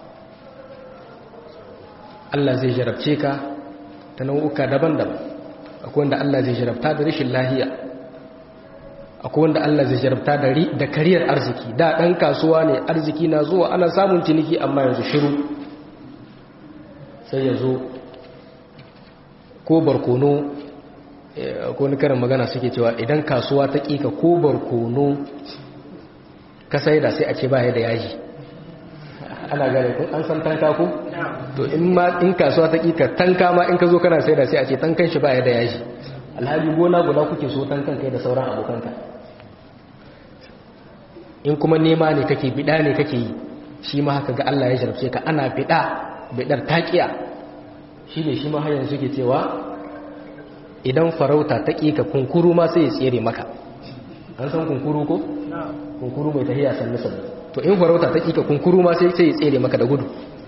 Allah zai jarabce ka ta nau'uka daban-daban akwai wanda Allah zai jarabta da rashin lahiya akwai wanda Allah zai jarabta da da kariyar arziki da dan kasuwa ne arziki na zuwa ana samun ciniki amma yanzu shiru sai ya zo ko barkono ko ni karin magana suke cewa idan kasuwa ta ƙika ko barkono ka sai da sai a ce baya da yaji ana gane kun an san tanka ko to in ma in kasuwa ta kika tanka ma in ka zo kana sai da sai a ce tankan shi ba ya da yaji alhaji gona guda kuke so tankan kai da sauran abokanka in kuma nema ne kake bida ne kake yi shi ma haka ga Allah ya jarabce ka ana bida bidar taqiya shi ne shi ma har yanzu ke cewa idan farauta ta kika kunkuru ma sai ya tsere maka an san kunkuru ko kunkuru mai tahiya sannu sannu to in farauta ta kika kunkuru ma sai sai ya tsere maka da gudu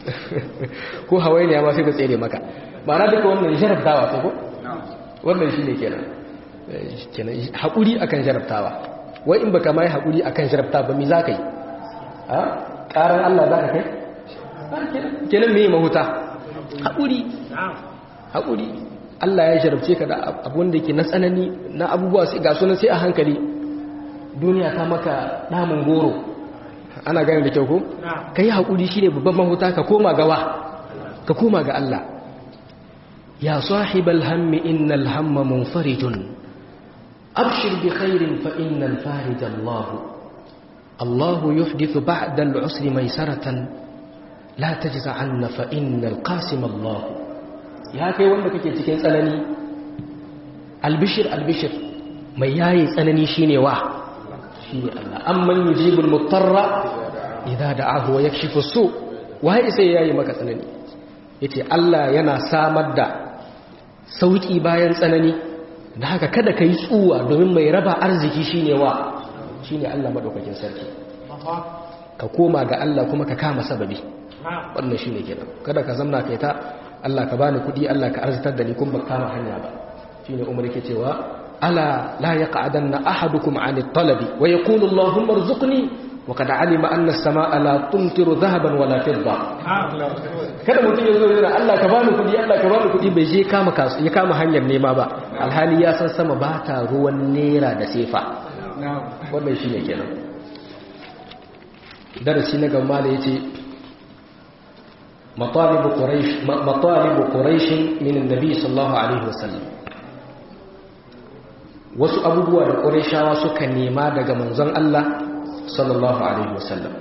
ko hawainiya ma sai ka tsere maka ma'ana duka wannan jarabtawa ko wannan shine kenan kenan hakuri akan jarabtawa wai in baka mai hakuri akan jarabta ba mi zaka yi a karan Allah zaka kai kenan me mahuta hakuri hakuri Allah ya jarabce ka da abun da yake na tsanani na abubuwa sai ga sunan sai a hankali duniya ta maka namun goro ana gane da kyau ko kai hakuri shine babban mahuta ka koma gawa ka koma ga Allah ya sahibal hammi innal hamma munfarijun abshir bi khairin fa innal farij Allah Allah yuhdithu ba'da al-usri maysaratan la tajza 'anna fa innal qasim Allah ya kai wanda kake cikin tsanani albishir albishir mai yayi tsanani shine wa shine Allah amman yujibul mutarra idza da'ahu wa yakshifu su wai sai yayi maka tsanani yace Allah yana samar da sauki bayan tsanani da haka kada kai tsuwa domin mai raba arziki shine wa shine Allah madaukakin sarki ka koma ga Allah kuma ka kama sababi wannan shine kenan kada ka zamna kai ta Allah ka bani kudi Allah ka arzitar da ni kun ba kama hanya ba shine Umar yake cewa ala la yaq'adanna ahadukum 'ani at-talabi wa yaqulu Allahumma arzuqni wa qad 'alima anna as-samaa'a la tumtiru dhahaban wala fidda kada mutum ya zo yana Allah ka bani kudi Allah ka bani kudi bai je kama kasu ya kama hanyar nema ba alhali ya san sama ba ta ruwan nera da sefa wannan shine kenan darasi na gaba da yace مطالب قريش مطالب قريش من النبي صلى الله عليه وسلم wasu abubuwa da ƙureshawa suka nema daga manzon Allah sallallahu alaihi wasallam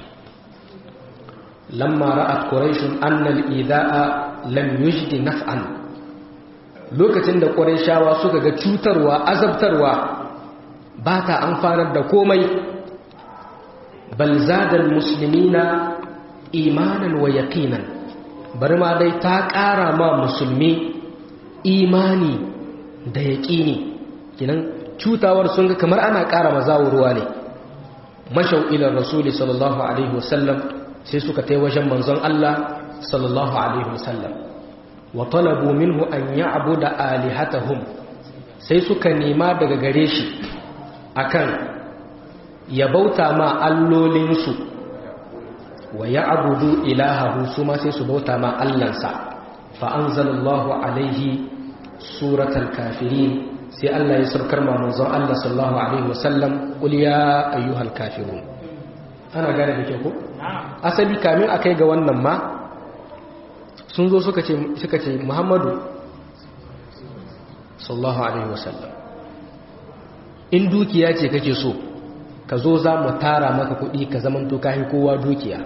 lamma ra'at quraishun anna al-ida'a lam yujdi naf'an lokacin da ƙureshawa suka ga cutarwa azabtarwa ba ta amfanar da komai bal zadal muslimina imanan wa yaqinan bari ma dai ta ƙara ma musulmi imani da yaƙini kinan cutawar sun ga kamar ana ƙara mazawurwa ne mashau ilar rasuli sallallahu alaihi wasallam sai suka tai wajen manzon Allah sallallahu alaihi wasallam wa talabu minhu an ya'budu alihatahum sai suka nema daga gare shi akan ya bauta ma allolinsu wa ya abudu ilahahu su ma sai su bauta ma allansa fa'anzalallahu alaihi suratul kafirin sai Allah ya saukar ma manzon Allah sallallahu alaihi wasallam qul ya ayyuhal kafirun ana gane da ke ko asali kamin akai ga wannan ma sun zo suka ce suka ce Muhammadu sallallahu alaihi wasallam in dukiya ce kake so ka zo za mu tara maka kuɗi ka zamanto kayi kowa dukiya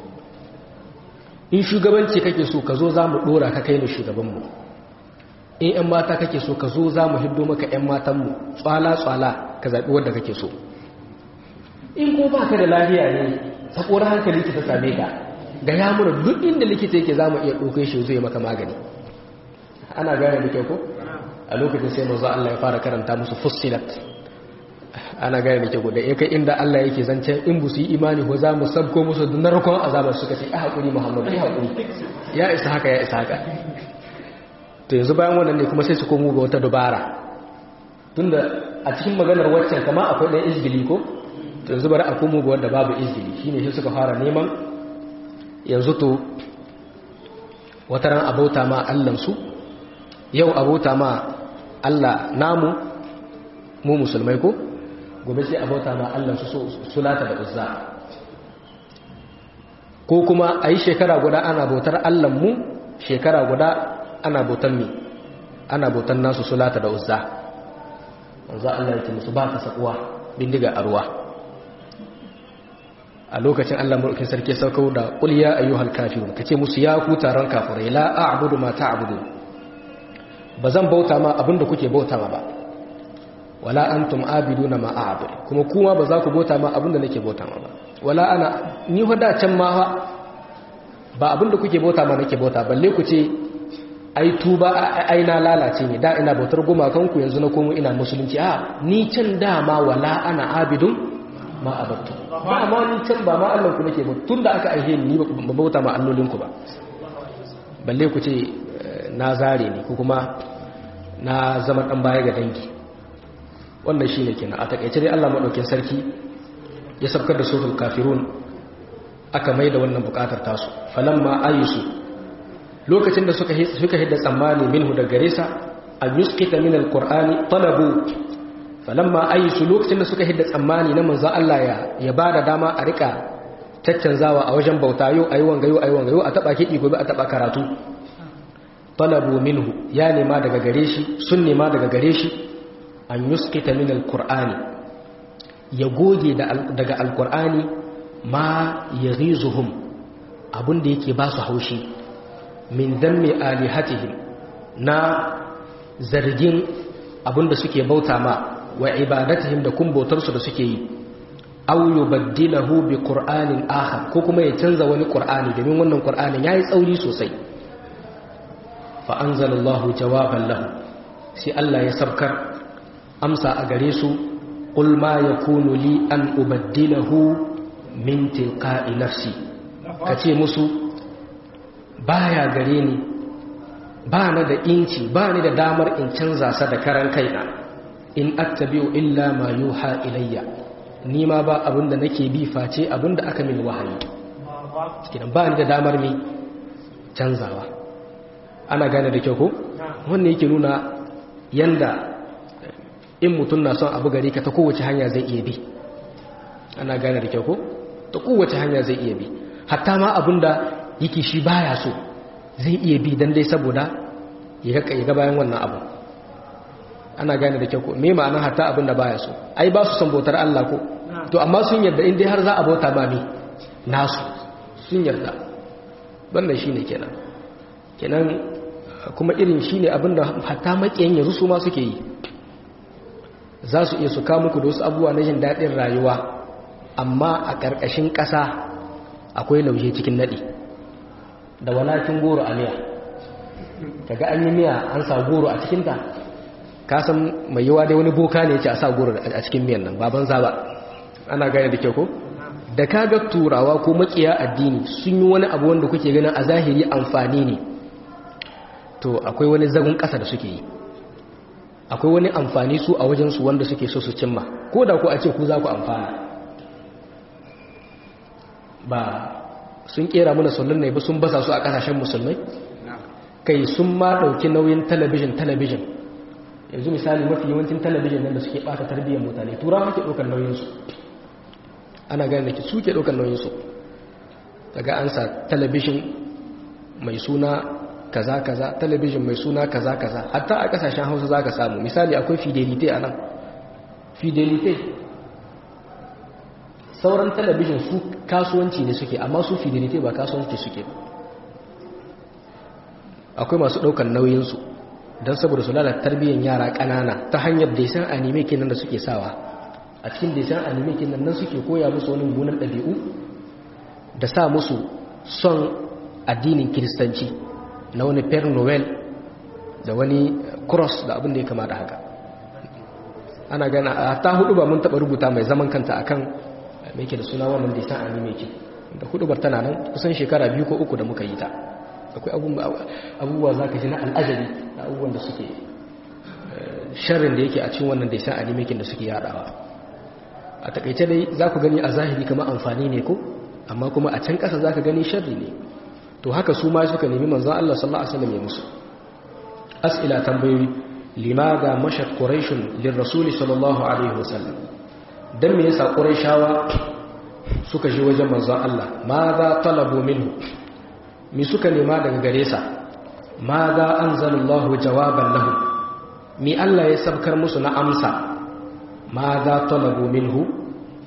in shugabanci kake so ka zo za mu ɗora ka kai mu shugabanmu in 'yan mata kake so ka zo za mu hiddo maka 'yan matanmu tsala-tsala ka zaɓi wadda kake so in ko ba ka da lafiya ne saƙorar hankali ki ta same ka ga ya mura duk inda likita yake za mu iya ɗaukai shi zai maka magani ana gane da kyau ko a lokacin sai mazu Allah ya fara karanta musu fussilat ana gane da kyau da ya kai inda Allah yake zancen in bu su yi imani ko za mu sabko musu da narkon azabar suka ce ya haƙuri muhammadu ya haƙuri ya isa haka ya isa haka to yanzu bayan wannan ne kuma sai su komo ga wata dubara tunda a cikin maganar waccan kama akwai ɗan izgili ko to yanzu bari a komo ga wanda babu izgili shine shi suka fara neman yanzu to wata ran abota ma allansu yau abota ma allah namu mu musulmai ko gobe sai abota ma allansu sulata da uzza ko kuma a yi shekara guda ana bautar allanmu shekara guda ana bautar mi ana bautar nasu sulata da uzza wanzu allah ya ce musu ba ta sakuwa bindiga a ruwa a lokacin Allah mulkin sarki saukau da qul ya ayyuhal kafirun kace musu ya ku taron kafirai la a'budu ma ta'budu bazan bauta ma abinda kuke bauta ma ba wala antum abiduna ma a'budu kuma kuma ba za ku bauta ma abinda nake bauta ma ba wala ana ni hoda can ma ba abinda kuke bauta ma nake bauta balle ku ce ai tuba ai na lalace ne da ina bautar gumakanku yanzu na komo ina musulunci a ni can dama wala ana abidun ma abattu ba ma ni can ba ma Allah ku nake ba tunda aka aihe ni ba bauta ma allolin ku ba balle ku ce na zare ne ko kuma na zama dan baya ga dangi wannan shine kenan a takeice dai Allah madaukin sarki ya sabkar da suratul kafirun aka mai da wannan bukatar tasu falamma ayisu lokacin da suka suka hidda tsammani minhu da gare sa an yusqita min alqur'ani talabu falamma ayisu lokacin da suka hidda tsammani na manzo Allah ya ya bada dama a rika caccanzawa a wajen bauta yau ayi wanga yau ayi wanga yau a taba kidi gobe a taba karatu talabu minhu ya nema daga gare shi sun nema daga gare shi an yusqita min alqur'ani ya goge daga alqur'ani ma yaghizuhum abinda yake ba su haushi min dammi alihatihim na zargin abinda suke bauta ma wa ibadatihim da kun bautarsu da suke yi aw yubaddilahu bi qur'anin akhar ko kuma ya canza wani qur'ani domin wannan qur'anin yayi tsauri sosai fa anzalallahu jawaban lahu sai Allah ya sabkar amsa a gare su qul ma yakunu li an ubaddilahu min tilqa'i nafsi kace musu baya gare ni ba na da inci ba ni da damar in canza sa da karan kaina in attabi'u illa ma yuha ilayya ni ma ba abinda nake bi face abinda aka min wahayi kidan ba ni da damar mi canzawa ana gane da kyau ko wannan yake nuna yanda in mutum na son abu gare ka ta kowace hanya zai iya bi ana gane da kyau ko ta kowace hanya zai iya bi hatta ma abinda yake shi baya so zai iya bi dan dai saboda ya ga bayan wannan abu ana gane da kyau ko me ma'ana hatta abin da baya so ai ba su son bautar Allah ko to amma sun yarda in dai har za a bauta ba me nasu sun yarda wannan shine kenan kenan kuma irin shine abin da hatta makiyan yanzu su ma suke yi za su iya su kawo muku da wasu abubuwa na jin daɗin rayuwa amma a ƙarƙashin ƙasa akwai lauje cikin naɗi da walakin goro a miya kaga an yi miya an sa goro a cikinta ka san mai yawa dai wani boka ne ce a sa goro a cikin miyan nan baban zaba ana gane da kyau ko da kaga turawa ko makiya addini sun yi wani abu wanda kuke ganin a zahiri amfani ne to akwai wani zagun ƙasa da suke yi akwai wani amfani su a wajensu wanda suke so su cimma ko da ku a ce ku za ku amfana ba sun kera mana sunan ne ba sun basa su a kasashen musulmai kai sun ma dauki nauyin talabijin talabijin yanzu misali mafi yawancin talabijin nan da suke bata tarbiyyar mutane turawa ke daukar nauyin su ana gane da su ke daukar nauyin su daga an sa talabijin mai suna kaza kaza talabijin mai suna kaza kaza hatta a kasashen Hausa zaka samu misali akwai fidelite a nan fidelite sauran talabijin su kasuwanci ne suke amma su fidelite ba kasuwanci suke akwai masu ɗaukar nauyinsu don saboda su lalata tarbiyyar yara ƙanana ta hanyar desan anime kenan da suke sawa a cikin desan anime kenan nan suke koya musu wani munan ɗabi'u da sa musu son addinin kiristanci na wani per noel da wani cross da abin da ya kama da haka ana gana a ta hudu ba mun taɓa rubuta mai zaman kanta akan mai ke da suna wannan da ta anime ke da hudubar tana nan kusan shekara biyu ko uku da muka yi ta akwai abubuwa za ka ji na al'ajabi da abubuwan da suke sharrin da yake a cikin wannan da ta anime ke da suke yadawa a takaice dai za ku gani a zahiri kama amfani ne ko amma kuma a can ƙasa za ka gani sharri ne to haka su ma suka nemi manzan Allah sallallahu alaihi wasallam ya musu as'ila tambayoyi limaga mashat quraishun lirrasul sallallahu alaihi wasallam dan me yasa quraishawa suka je wajen manzon Allah ma za talabu minhu mi suka nema daga gare sa ma za anzalallahu jawaban lahu mi Allah ya sabkar musu na amsa ma za talabu minhu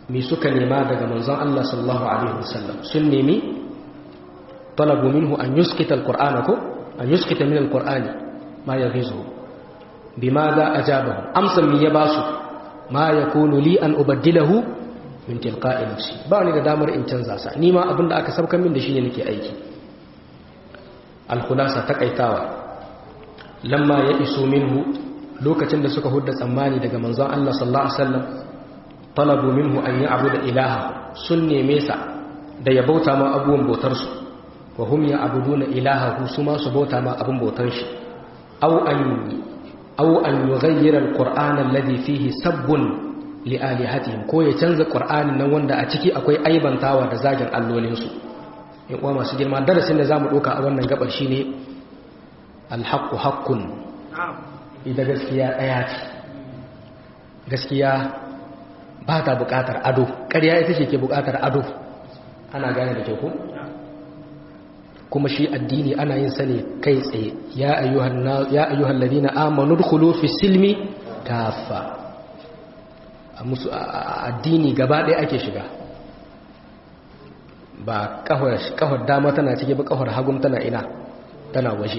mi suka nema daga manzon Allah sallallahu alaihi wasallam sun nemi talabu minhu an yuskita alqur'ana ko an yuskita min alqur'ani ma yaghizu bimadha ajabahu amsan mi ya basu ma yakunu li an ubaddilahu min tilqa'i nafsi ba ni da damar in canza sa ni ma abinda aka sabkan min da shi ne nake aiki al-khulasa takaitawa lamma ya iso minhu lokacin da suka hudda tsammani daga manzon Allah sallallahu alaihi wasallam talabu minhu an ya'budu ilaha sun neme sa da ya bauta ma abubuwan bautar su wa hum ya'buduna ilahahu su ma su bauta ma abun bautar shi aw an aw an yughayyira al-qur'ana alladhi fihi sabbun li alihatihim ko ya canza qur'anin nan wanda a ciki akwai aibantawa da zagin allolin su in uwa masu girma darasin da zamu doka a wannan gabar shine al-haqqu haqqun ita gaskiya ɗaya ce gaskiya ba ta buƙatar ado ƙarya ita ce ke buƙatar ado ana gane da ke ku kuma shi addini ana yin sani kai tsaye ya ayyuhan ladina amanu dkhulu fi silmi kafa a musu addini gaba ɗaya ake shiga ba kafar dama tana cike ba kafar hagun tana ina tana waje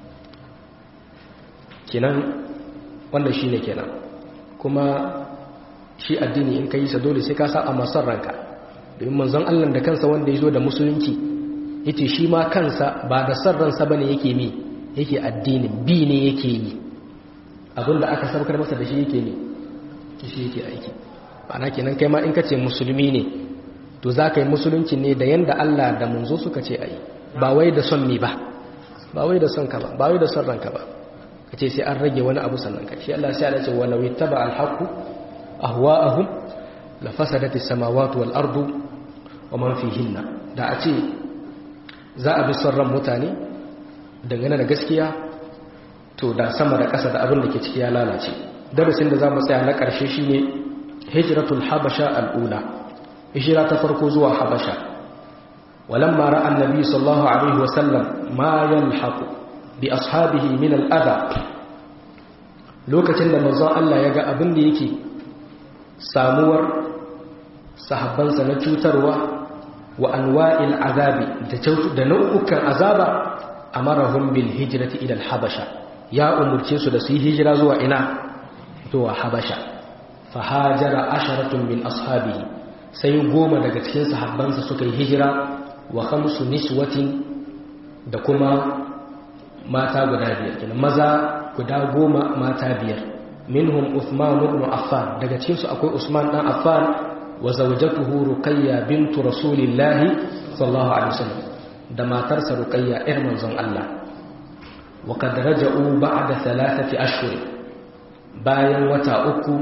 kenan wannan shine kenan kuma shi addini in ka yi sa dole sai ka sa a masar ranka domin manzon Allah da kansa wanda ya zo da musulunci yace shi ma kansa ba da san ransa bane yake mi yake addini bi ne yake yi abinda aka saukar masa da shi yake ne shi yake aiki ana kenan kai ma in ka ce musulmi ne to za ka yi musulunci ne da yanda Allah da manzo suka ce ayi ba wai da son me ba ba wai da son ka ba ba wai da son ranka ba ka ce sai an rage wani abu sannan ka shi Allah sai Allah ce wala wittaba alhaqu ahwa'ahum la fasadati samawati wal ardu wa man fihinna da a ce za a bi son ran mutane dangane da gaskiya to da sama da ƙasa da abin da ke ciki ya lalace darasin da za mu tsaya na ƙarshe shine hijratul habasha al'ula hijira ta farko zuwa habasha walamma ra'a annabi sallallahu alaihi wasallam ma yalhaqu bi ashabihi min al'adha lokacin da manzon Allah ya ga abin da yake samuwar sahabbansa na cutarwa wa anwa'il azabi da nau'ukan azaba amarahum bil hijrati ila al-habasha ya umurce su da su yi hijira zuwa ina zuwa habasha fahajara asharatun min ashabihi sai goma daga cikin sahabbansa suka yi hijira wa khamsu niswatin da kuma mata guda biyar kenan maza guda goma mata biyar minhum Uthman ibn Affan daga cikin su akwai Usman dan Affan wa zawjatuhu Ruqayya bint Rasulillah sallallahu alaihi wasallam da matarsa Ruqayya ƴar manzon Allah wa kad raja'u ba'da thalathati ashhur bayan wata uku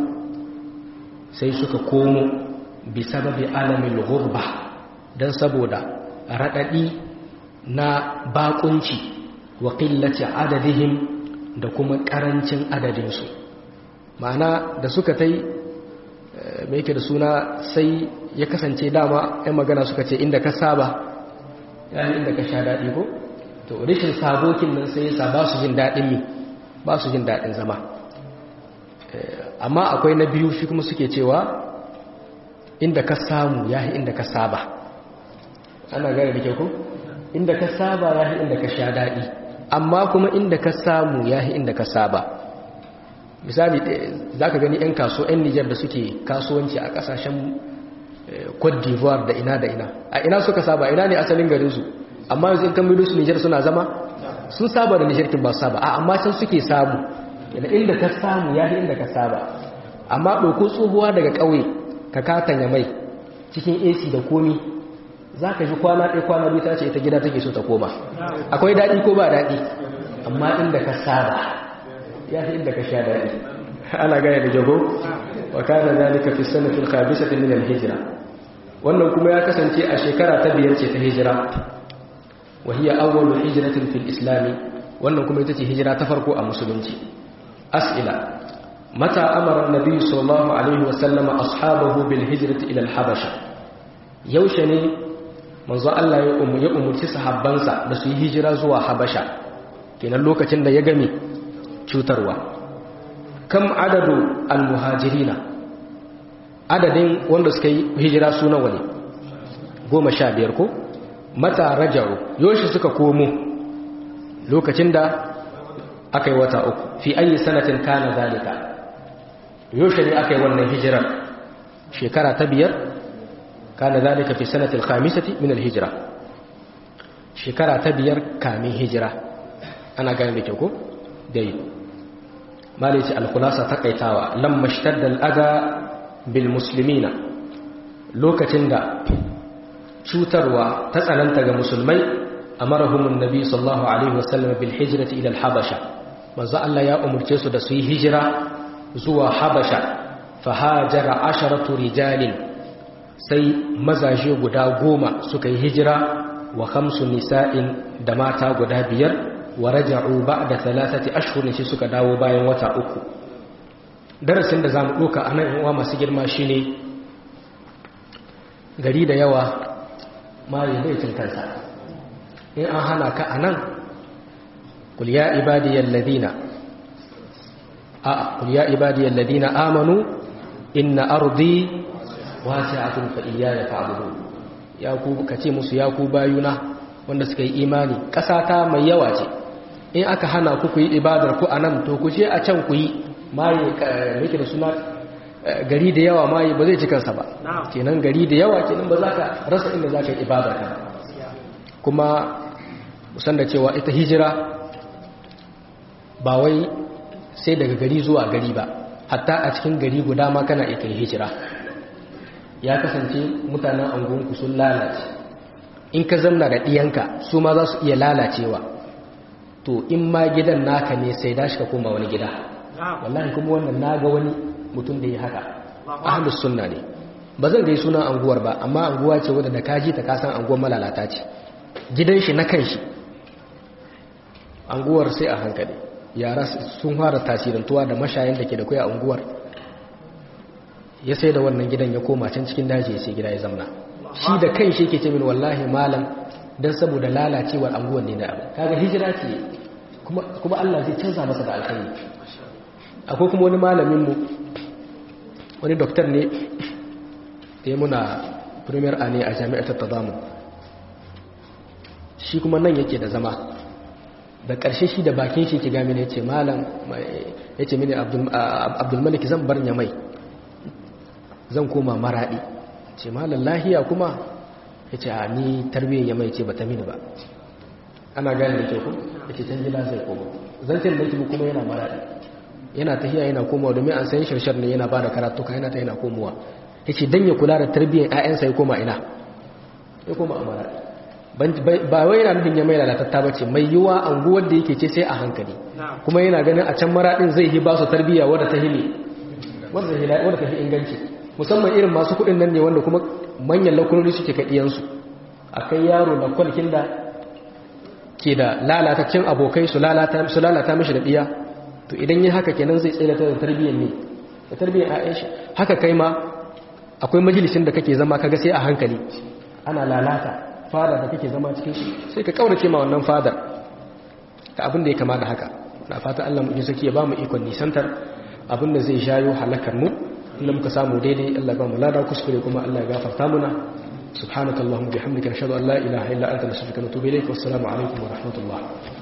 sai suka komo bi sababi alamil ghurba dan saboda radadi na bakunci wa qillati adadihim da kuma karancin adadinsu ma'ana da suka tai mai yake da suna sai ya kasance dama yan magana suka ce inda ka saba yani inda ka sha daɗi ko to rishin sabokin nan sai yasa ba su jin daɗin mi ba su jin daɗin zama amma akwai na biyu shi kuma suke cewa inda ka samu ya inda ka saba ana gane da ke ku inda ka saba ya inda ka sha daɗi amma kuma inda ka samu ya inda ka saba misali za ka gani 'yan kaso 'yan nijar da suke kasuwanci a kasashen cote d'ivoire da ina da ina a ina suka saba ina ne asalin garinsu amma yanzu in kamar su nijar suna zama sun saba da nijar kin ba saba a amma can suke samu inda ka samu ya inda ka saba amma ɗauko tsohuwa daga ƙauye ka katanya mai cikin ac da komi za ka ji kwana ɗaya kwana biyu ta ce ita gida take so ta koma akwai daɗi ko ba daɗi amma inda ka saba ya fi inda ka sha daɗi ana gaya da jago wa kana zalika fi sanatil khabisati min al-hijra wannan kuma ya kasance a shekara ta biyar ce ta hijira wa hiya awwalu hijratin fil islam wannan kuma ita ce hijira ta farko a musulunci as'ila mata amara an-nabi sallallahu alaihi wa sallama ashabahu bil hijrati ila al-habasha yaushe ne manzo Allah ya umurci sahabbansa da su yi hijira zuwa habasha kenan lokacin da ya game cutarwa kam adadu almuhajirina adadin wanda suka yi hijira su nawa ne goma sha biyar ko mata raja'u yoshi suka komo lokacin da aka yi wata uku fi ayi sanatin kana zalika yoshi ne aka yi wannan hijirar shekara ta biyar kana zalika fi sanatil khamisati min alhijra shekara ta biyar kamin hijira ana gane da kyau ko dai malai ce alkhulasa takaitawa lamma ishtadda al'ada bil muslimina lokacin da cutarwa ta tsananta ga musulmai amarahumun nabi sallallahu alaihi wasallam bil hijrati ila al-habasha manzo Allah ya umurce su da su yi hijira zuwa habasha fa hajara asharatu rijalin sai mazaje guda goma suka yi hijira wa khamsu nisa'in da mata guda biyar wa raja'u ba'da thalathati ashhurin shi suka dawo bayan wata uku darasin da zamu doka anan uwa masu girma shine gari da yawa mari bai cin kansa in an hana ka anan qul ya ibadiyal ladina a qul ya ibadiyal ladina amanu inna ardi wasi'atun fa iyaya fa'budun ya ku kace musu ya ku bayuna wanda suka yi imani ƙasa ta mai yawa ce in aka hana ku ku yi ibadar ku anan to ku je a can ku yi maye yake da suna gari da yawa maye ba zai ci kansa ba kenan gari da yawa kenan ba za ka rasa inda za ka yi ibadar ka kuma musan da cewa ita hijira ba wai sai daga gari zuwa gari ba hatta a cikin gari guda ma kana iya hijira ya kasance mutanen angonku sun lalace in ka zamna da ɗiyanka su ma za su iya lalacewa to in ma gidan naka ne sai dashi ka koma wani gida wallahi kuma wannan na ga wani mutum da ya haka ahlus sunna ne ba zan gai sunan anguwar ba amma anguwa ce wadda da kaji ta kasan anguwar malalata ce gidan shi na kan shi anguwar sai a hankali yara sun fara tasirantuwa da mashayan da ke da kuwa anguwar ya sai da wannan gidan ya koma can cikin daji ya sai gida ya zamna shi da kan shi ke ce min wallahi malam don saboda lalacewar anguwan ne da abu kaga hijira ce kuma Allah zai canza masa da alkhairi akwai kuma wani malamin mu wani doktor ne da ya muna premier a ne a jami'ar tattazamu shi kuma nan yake da zama da ƙarshe shi da bakin shi ke gami ne ce malam ya ce mini abdulmalik zan bar mai zan koma maraɗi ce malam lahiya kuma ya ce a ni tarbiyyar ya mai ce ba ta mini ba ana gani da ke ku ya ce can gida zai koma zancen da kibu kuma yana maraɗi yana tahiya yana komawa domin an sayin shirshar ne yana ba da karatuka yana ta yana komowa ya ce don ya kula da tarbiyyar 'ya'yansa ya koma ina ya koma a maraɗi ba wai yana nufin ya mai lalatatta ba ce mai yiwa anguwar da yake ce sai a hankali kuma yana ganin a can maraɗin zai yi ba su tarbiyya wadda ta hili wadda ta fi inganci musamman irin masu kuɗin nan ne wanda kuma manyan lakunoni suke kaɗiyansu a kai yaro da kwalkin da ke da lalataccen abokai su lalata mishi da ɗiya to idan yi haka kenan zai tsaye da tarbiyyar ne da tarbiyyar aisha haka kai ma akwai majalisin da kake zama kaga sai a hankali ana lalata fada da kake zama cikin shi sai ka kaurace ma wannan fadar ka abin da ya kama da haka na fata Allah mu saki ya ba mu ikon nisantar abin da zai shayo halakar mu inda muka samu daidai Allah ba mu lada kuskure kuma Allah ya gafarta muna subhanakallahumma bihamdika nashhadu an la ilaha illa anta nastaghfiruka wa natubu ilayk wassalamu alaikum wa rahmatullah